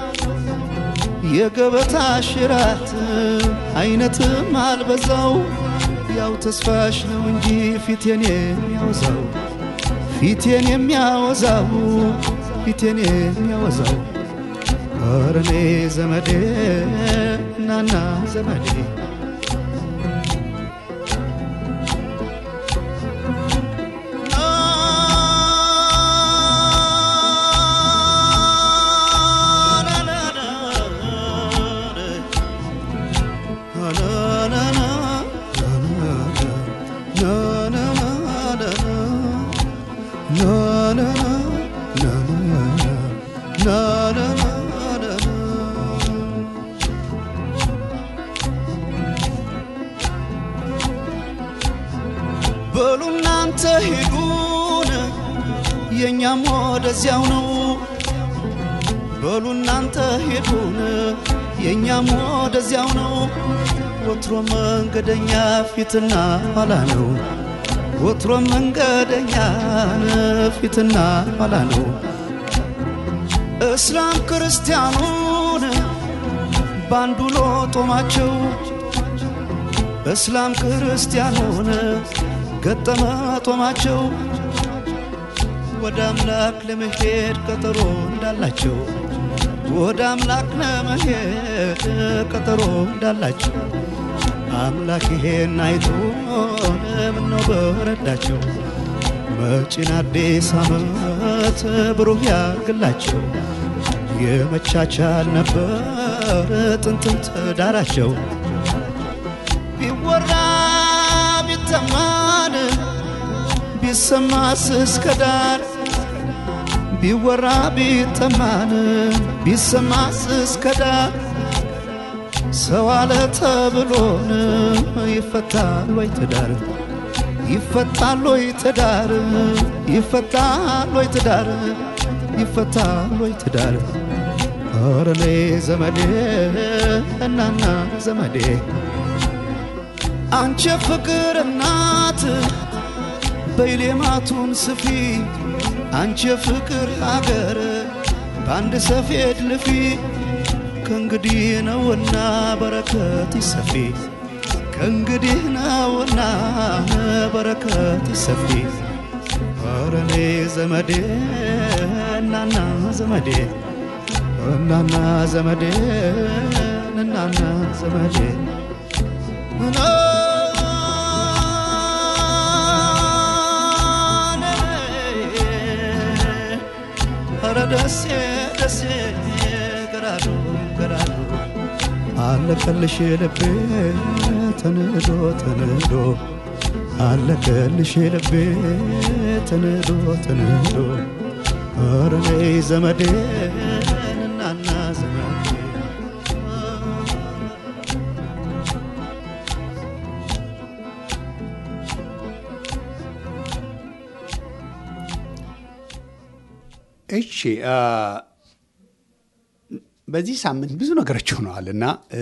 የገበታ ሽራት አይነትም አልበዛው ያው ተስፋሽ ነው እንጂ ፊቴን የሚያወዛው ፊቴን የሚያወዛው ፊቴን የሚያወዛው አረኔ ዘመዴ እናና ዘመዴ በሉ እናንተ ሂዱን የእኛም ወደዚያው ነው በሉ እናንተ ሂዱን የእኛም ወደዚያው ነው ወትሮ መንገደኛ ፊትና ኋላ ነው ወትሮ መንገደኛ ፊትና ኋላ ነው እስላም ክርስቲያኑን ባንዱ ሎጦማቸው እስላም ክርስቲያኑን ገጠመ ጦማቸው ወደ አምላክ ለመሄድ ቀጠሮ እንዳላቸው ወደ አምላክ ለመሄድ ቀጠሮ እንዳላቸው አምላክ ይሄን አይቶ ምነው በረዳቸው መጪን አዲስ ዓመት ብሩህ ያርግላቸው የመቻቻል ነበር ጥንትም ትዳራቸው ቢወራ ቢተማን ቢሰማስ እስከ ዳር ቢወራ ቢተማን ቢሰማስ እስከ ዳር ሰው አለ ተብሎን ይፈታል ወይ ትዳር ይፈታል ወይ ትዳር ይፈታል ወይ ትዳር ይፈታል ወይ ትዳር ኧረ እኔ ዘመዴ እናና ዘመዴ አንቺ ፍቅር እናት በይሌማቱን ስፊ አንቺ ፍቅር ሀገር በአንድ ሰፌድ ልፊ ከእንግዲህ ነውና በረከት ይሰፊ ከእንግዲህ ነውና በረከት ይሰፊ ኧረ እኔ ዘመዴ እናና ዘመዴ እናና ዘመዴ እናና ዘመዴ ኧረ ደሴ ደሴ ገራዶ ገራዶ አለቀልሽ ልቤ ተንዶ ተንዶ አለቀልሽ ልቤ ተንዶ ተንዶ ኧረ ነይ ዘመዴ እናና ዘመዴ እሺ አ፣ በዚህ ሳምንት ብዙ ነገሮች ሆነዋል እና እ፣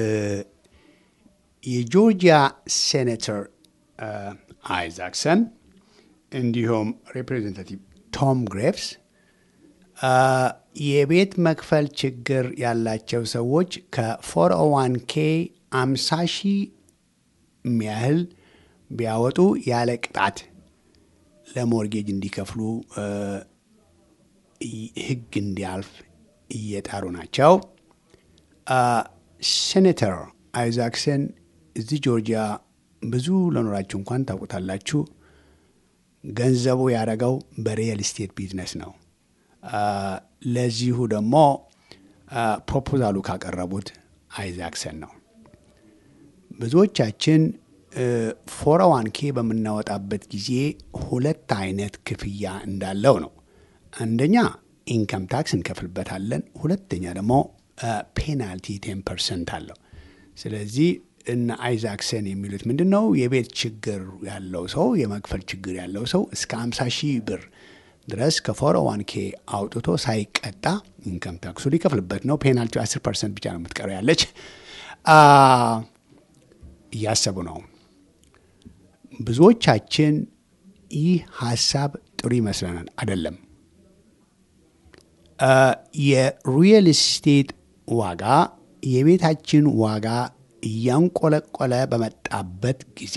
የጆርጂያ ሴኔተር አ፣ አይዛክሰን እንዲሁም ሪፕሬዘንታቲቭ ቶም ግሬቭስ አ፣ የቤት መክፈል ችግር ያላቸው ሰዎች ከ401 ኬ 50 ሺህ የሚያህል ቢያወጡ ያለ ቅጣት ለሞርጌጅ እንዲከፍሉ እ፣ ህግ እንዲያልፍ እየጣሩ ናቸው። አ፣ ሴኔተር አይዛክሰን እዚህ ጆርጂያ ብዙ ለኖራችሁ እንኳን ታውቁታላችሁ። ገንዘቡ ያደረገው በሪየል ስቴት ቢዝነስ ነው። አ፣ ለዚሁ ደግሞ አ፣ ፕሮፖዛሉ ካቀረቡት አይዛክሰን ነው። ብዙዎቻችን ፎረዋን ኬ በምናወጣበት ጊዜ ሁለት አይነት ክፍያ እንዳለው ነው። አንደኛ ኢንከም ታክስ እንከፍልበታለን። ሁለተኛ ደግሞ ፔናልቲ ቴን ፐርሰንት አለው። ስለዚህ እነ አይዛክሰን የሚሉት ምንድን ነው? የቤት ችግር ያለው ሰው የመክፈል ችግር ያለው ሰው እስከ 50 ሺህ ብር ድረስ ከፎረዋን ኬ አውጥቶ ሳይቀጣ ኢንከም ታክሱ ሊከፍልበት ነው። ፔናልቲ 10 ፐርሰንት ብቻ ነው የምትቀረው ያለች አ፣ እያሰቡ ነው። ብዙዎቻችን ይህ ሀሳብ ጥሩ ይመስለናል። አይደለም። አ፣ የሪየል ስቴት ዋጋ የቤታችን ዋጋ እያንቆለቆለ በመጣበት ጊዜ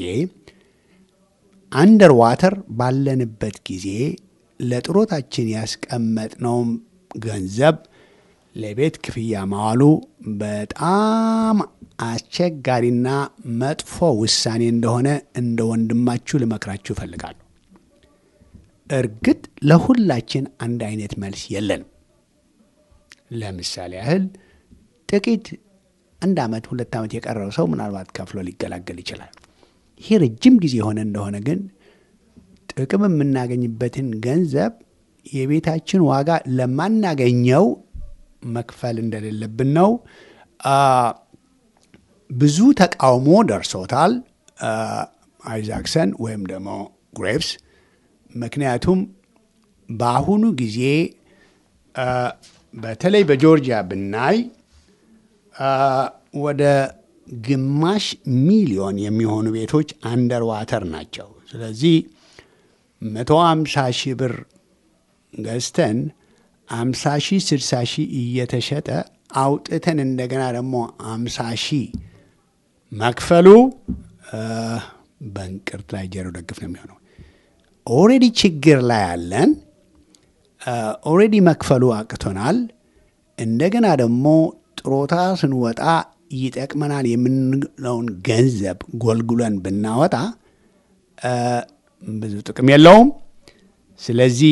አንደር ዋተር ባለንበት ጊዜ ለጥሮታችን ያስቀመጥነውም ገንዘብ ለቤት ክፍያ ማዋሉ በጣም አስቸጋሪና መጥፎ ውሳኔ እንደሆነ እንደ ወንድማችሁ ልመክራችሁ እፈልጋለሁ። እርግጥ ለሁላችን አንድ አይነት መልስ የለንም። ለምሳሌ ያህል ጥቂት አንድ ዓመት ሁለት ዓመት የቀረው ሰው ምናልባት ከፍሎ ሊገላገል ይችላል። ይሄ ረጅም ጊዜ የሆነ እንደሆነ ግን ጥቅም የምናገኝበትን ገንዘብ የቤታችን ዋጋ ለማናገኘው መክፈል እንደሌለብን ነው። አ፣ ብዙ ተቃውሞ ደርሶታል አ፣ አይዛክሰን ወይም ደግሞ ግሬቭስ። ምክንያቱም በአሁኑ ጊዜ አ፣ በተለይ በጆርጂያ ብናይ አ፣ ወደ ግማሽ ሚሊዮን የሚሆኑ ቤቶች አንደር ዋተር ናቸው። ስለዚህ መቶ አምሳ ሺህ ብር ገዝተን አምሳ ሺህ ስድሳ ሺህ እየተሸጠ አውጥተን እንደገና ደግሞ አምሳ ሺህ መክፈሉ አ፣ በእንቅርት ላይ ጆሮ ደግፍ ነው የሚሆነው። ኦልሬዲ ችግር ላይ ያለን ኦልሬዲ መክፈሉ አቅቶናል። እንደገና ደግሞ ጥሮታ ስንወጣ ይጠቅመናል የምንለውን ገንዘብ ጎልጉለን ብናወጣ አ፣ ብዙ ጥቅም የለውም። ስለዚህ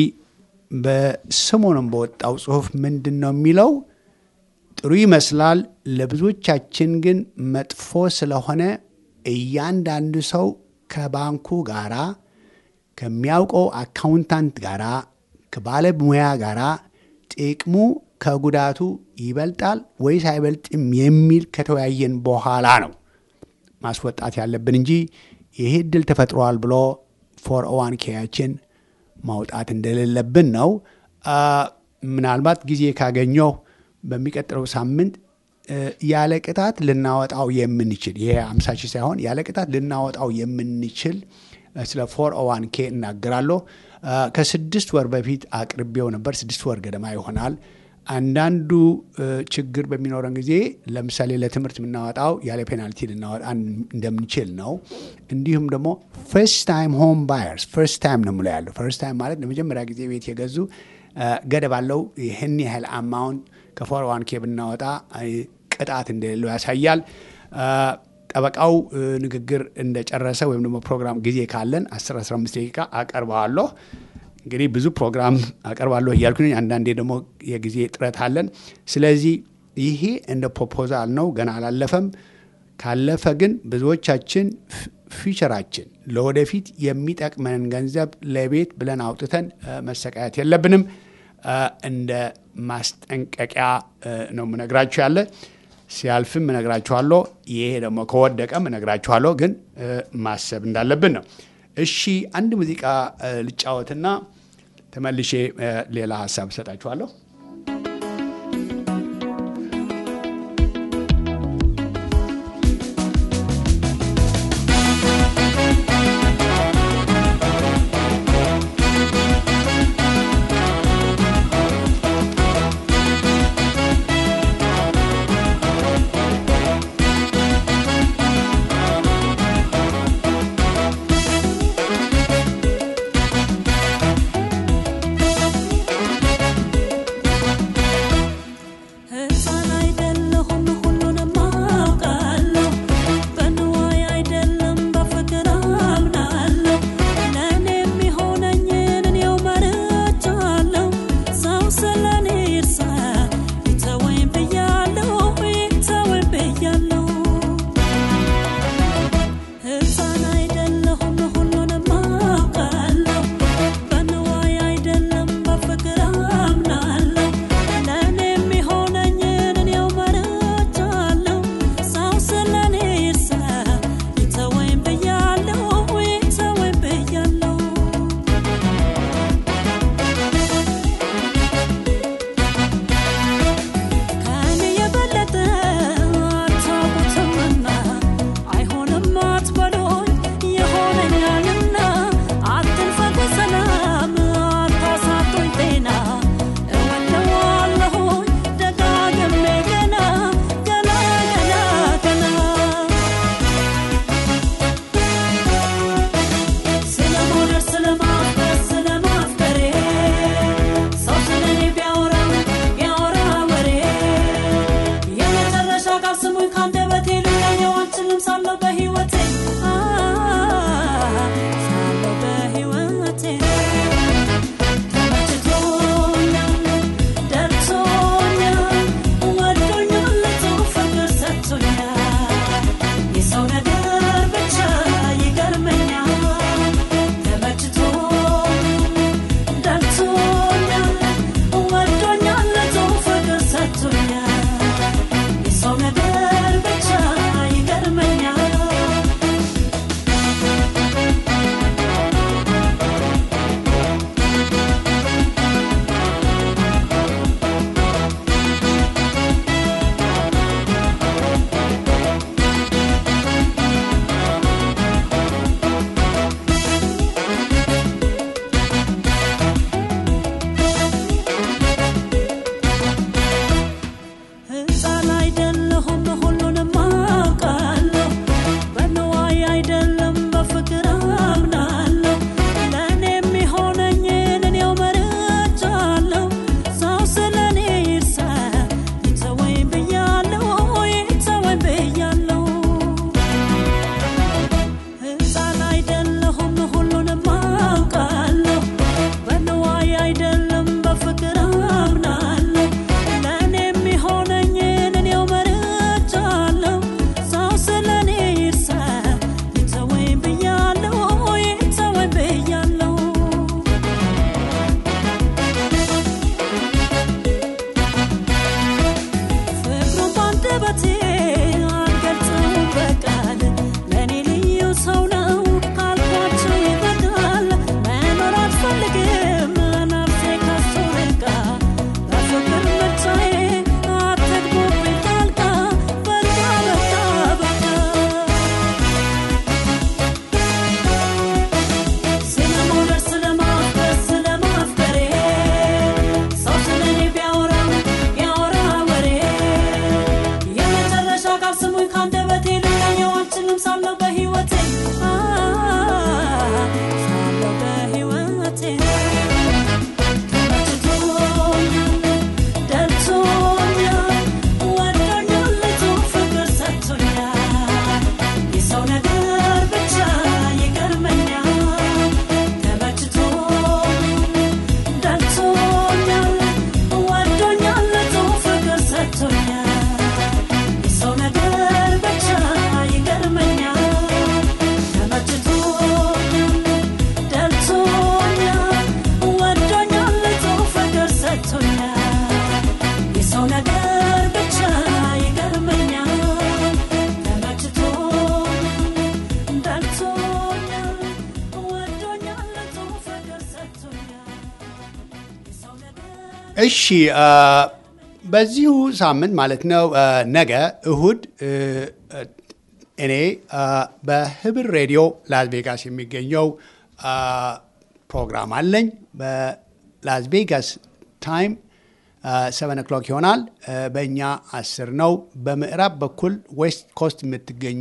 በሰሞኑን በወጣው ጽሁፍ ምንድን ነው የሚለው? ጥሩ ይመስላል። ለብዙዎቻችን ግን መጥፎ ስለሆነ እያንዳንዱ ሰው ከባንኩ ጋራ ከሚያውቀው አካውንታንት ጋራ ከባለሙያ ጋራ ጥቅሙ ከጉዳቱ ይበልጣል ወይስ አይበልጥም የሚል ከተወያየን በኋላ ነው ማስወጣት ያለብን እንጂ ይሄ እድል ተፈጥሯል ብሎ ፎር ኦዋን ኬያችን ማውጣት እንደሌለብን ነው። አ፣ ምናልባት ጊዜ ካገኘው በሚቀጥለው ሳምንት እ፣ ያለ ቅጣት ልናወጣው የምንችል ይሄ አምሳ ሺህ ሳይሆን ያለ ቅጣት ልናወጣው የምንችል እ፣ ስለ ፎር ኦዋን ኬ እናገራለሁ። አ፣ ከስድስት ወር በፊት አቅርቤው ነበር። ስድስት ወር ገደማ ይሆናል። አንዳንዱ እ፣ ችግር በሚኖረን ጊዜ ለምሳሌ ለትምህርት የምናወጣው ያለ ፔናልቲ ልናወጣ እንደምንችል ነው። እንዲሁም ደግሞ ፈርስት ታይም ሆም ባየርስ ፈርስት ታይም ነው የምለው ያለው። ፈርስት ታይም ማለት ለመጀመሪያ ጊዜ ቤት የገዙ እ፣ ገደብ አለው። ይህን ያህል አማውንት ከፎር ዋን ኬ ብናወጣ እ፣ ቅጣት እንደሌለው ያሳያል። እ፣ ጠበቃው እ፣ ንግግር እንደጨረሰ ወይም ደግሞ ፕሮግራም ጊዜ ካለን 10 15 ደቂቃ አቀርበዋለሁ። እንግዲህ ብዙ ፕሮግራም አቀርባለሁ እያልኩኝ አንዳንዴ ደግሞ የጊዜ ጥረት አለን። ስለዚህ ይሄ እንደ ፕሮፖዛል ነው፣ ገና አላለፈም። ካለፈ ግን ብዙዎቻችን ፊቸራችን ለወደፊት የሚጠቅመንን ገንዘብ ለቤት ብለን አውጥተን መሰቃየት የለብንም። እንደ ማስጠንቀቂያ ነው ምነግራችሁ ያለ ሲያልፍም እነግራችኋለሁ። ይሄ ደግሞ ከወደቀም እነግራችኋለሁ። ግን ማሰብ እንዳለብን ነው። እሺ አንድ ሙዚቃ ልጫወትና ተመልሼ ሌላ ሀሳብ እሰጣችኋለሁ። እሺ አ፣ በዚሁ ሳምንት ማለት ነው አ፣ ነገ እሁድ እ፣ እ፣ እኔ አ፣ በህብር ሬዲዮ ላስ ቬጋስ የሚገኘው አ፣ ፕሮግራም አለኝ። በላስ ቬጋስ ታይም ሰቨን ኦክሎክ ይሆናል። አ፣ በእኛ አስር ነው። በምዕራብ በኩል ዌስት ኮስት የምትገኙ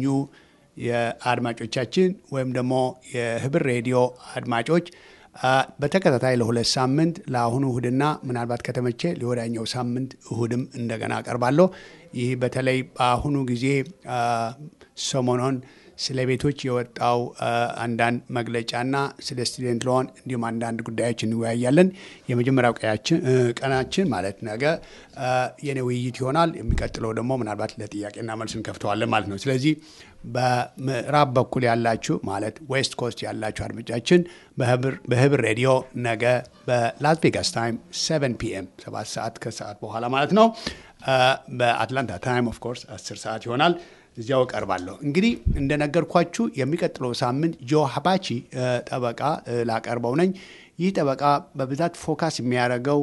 የአድማጮቻችን ወይም ደግሞ የህብር ሬዲዮ አድማጮች አ፣ በተከታታይ ለሁለት ሳምንት ለአሁኑ እሁድና ምናልባት ከተመቼ ለወዳኛው ሳምንት እሁድም እንደገና አቀርባለሁ። ይህ በተለይ በአሁኑ ጊዜ አ፣ ሰሞኑን ስለ ቤቶች የወጣው አ፣ አንዳንድ መግለጫና ስለ ስቱደንት ሎን እንዲሁም አንዳንድ ጉዳዮች እንወያያለን። የመጀመሪያው ቀያችን እ፣ ቀናችን ማለት ነገ አ፣ የኔ ውይይት ይሆናል። የሚቀጥለው ደግሞ ምናልባት ለጥያቄና መልስ እንከፍተዋለን ማለት ነው። ስለዚህ በምዕራብ በኩል ያላችሁ ማለት ዌስት ኮስት ያላችሁ አድማጮቻችን በህብር- በህብር ሬዲዮ ነገ በላስ ቬጋስ ታይም 7 ፒኤም 7 ሰዓት ከሰዓት በኋላ ማለት ነው። አ፣ በአትላንታ ታይም ኦፍ ኮርስ 10 ሰዓት ይሆናል። እዚያው እቀርባለሁ። እንግዲህ እንደነገርኳችሁ የሚቀጥለው ሳምንት ጆ ሀባቺ አ፣ ጠበቃ አ፣ ላቀርበው ነኝ። ይህ ጠበቃ በብዛት ፎካስ የሚያደርገው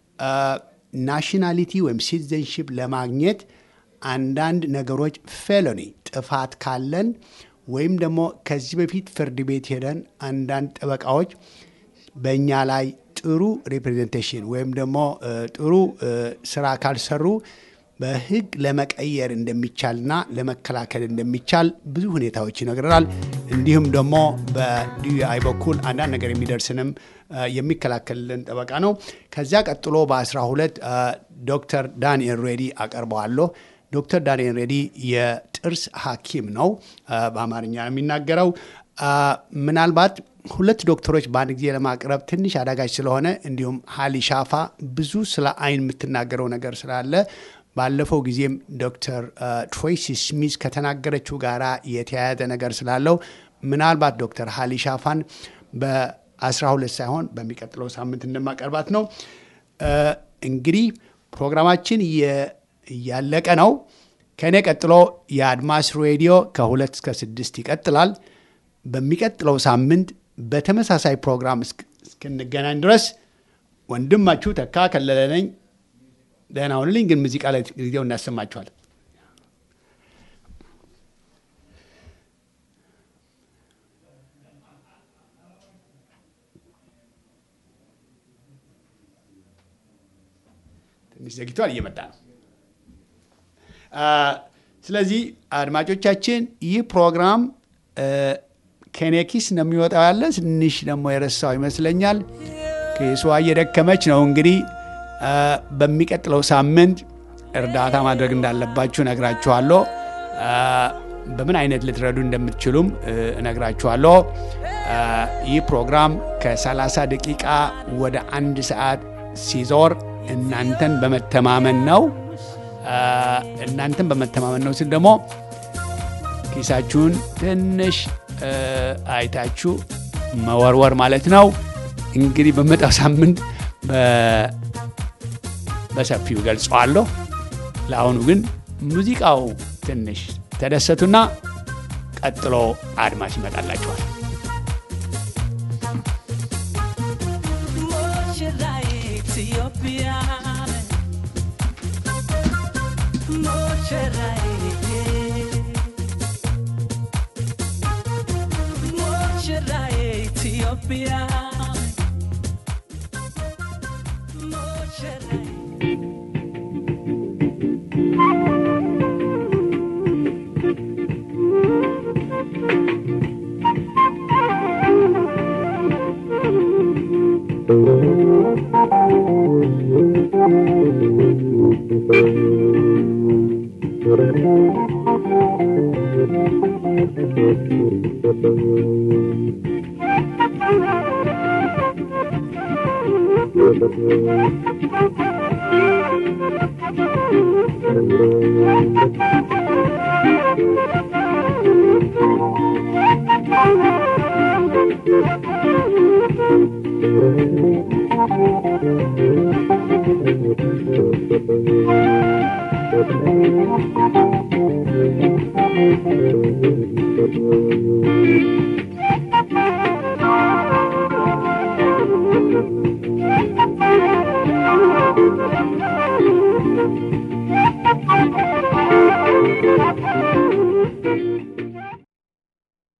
ናሽናሊቲ ወይም ሲቲዘንሺፕ ለማግኘት አንዳንድ ነገሮች ፌሎኒ ጥፋት ካለን ወይም ደግሞ ከዚህ በፊት ፍርድ ቤት ሄደን አንዳንድ ጠበቃዎች በእኛ ላይ ጥሩ ሪፕሬዘንቴሽን ወይም ደግሞ እ፣ ጥሩ እ፣ ስራ ካልሰሩ በሕግ ለመቀየር እንደሚቻልና ለመከላከል እንደሚቻል ብዙ ሁኔታዎች ይነግረናል። እንዲሁም ደግሞ በዲዩአይ በኩል አንዳንድ ነገር የሚደርስንም እ፣ የሚከላከልልን ጠበቃ ነው። ከዚያ ቀጥሎ በ12 ዶክተር ዳንኤል ሬዲ አቀርበዋለሁ። ዶክተር ዳንኤል ሬዲ የጥርስ ሐኪም ነው። አ፣ በአማርኛ ነው የሚናገረው። አ፣ ምናልባት ሁለት ዶክተሮች በአንድ ጊዜ ለማቅረብ ትንሽ አዳጋች ስለሆነ እንዲሁም ሀሊ ሻፋ ብዙ ስለ አይን የምትናገረው ነገር ስላለ ባለፈው ጊዜም ዶክተር ትሮይሲ ስሚዝ ከተናገረችው ጋር የተያያዘ ነገር ስላለው ምናልባት ዶክተር ሀሊ ሻፋን በ12 ሳይሆን በሚቀጥለው ሳምንት እንደማቀርባት ነው። አ፣ እንግዲህ ፕሮግራማችን የ- እያለቀ ነው። ከእኔ ቀጥሎ የአድማስ ሬዲዮ ከሁለት እስከ ስድስት ይቀጥላል። በሚቀጥለው ሳምንት በተመሳሳይ ፕሮግራም እስክ- እስክንገናኝ ድረስ ወንድማችሁ ተካ ከለለ ነኝ። ደህና ሁንልኝ። ግን ሙዚቃ ላይ ጊዜው እናሰማችኋል። ትንሽ ዘግቷል፣ እየመጣ ነው። አ፣ ስለዚህ አድማጮቻችን ይህ ፕሮግራም እ፣ ከኔ ኪስ ነው የሚወጣው ያለ ትንሽ ደግሞ የረሳው ይመስለኛል። ኬሷ እየደከመች ነው። እንግዲህ አ፣ በሚቀጥለው ሳምንት እርዳታ ማድረግ እንዳለባችሁ እነግራችኋለሁ። አ፣ በምን አይነት ልትረዱ እንደምትችሉም እ፣ እነግራችኋለሁ። አ፣ ይህ ፕሮግራም ከ30 ደቂቃ ወደ አንድ ሰዓት ሲዞር እናንተን በመተማመን ነው። አ፣ እናንተን በመተማመን ነው ስል ደግሞ ኪሳችሁን ትንሽ እ፣ አይታችሁ መወርወር ማለት ነው። እንግዲህ በመጣው ሳምንት በ- በሰፊው ገልጸዋለሁ። ለአሁኑ ግን ሙዚቃው ትንሽ ተደሰቱና ቀጥሎ አድማስ ይመጣላችኋል። ሙሽራዬ ኢትዮጵያ ሙሽራዬ ሙሽራዬ ኢትዮጵያ ሙሽራዬ Thank you. ይስጥልኝ።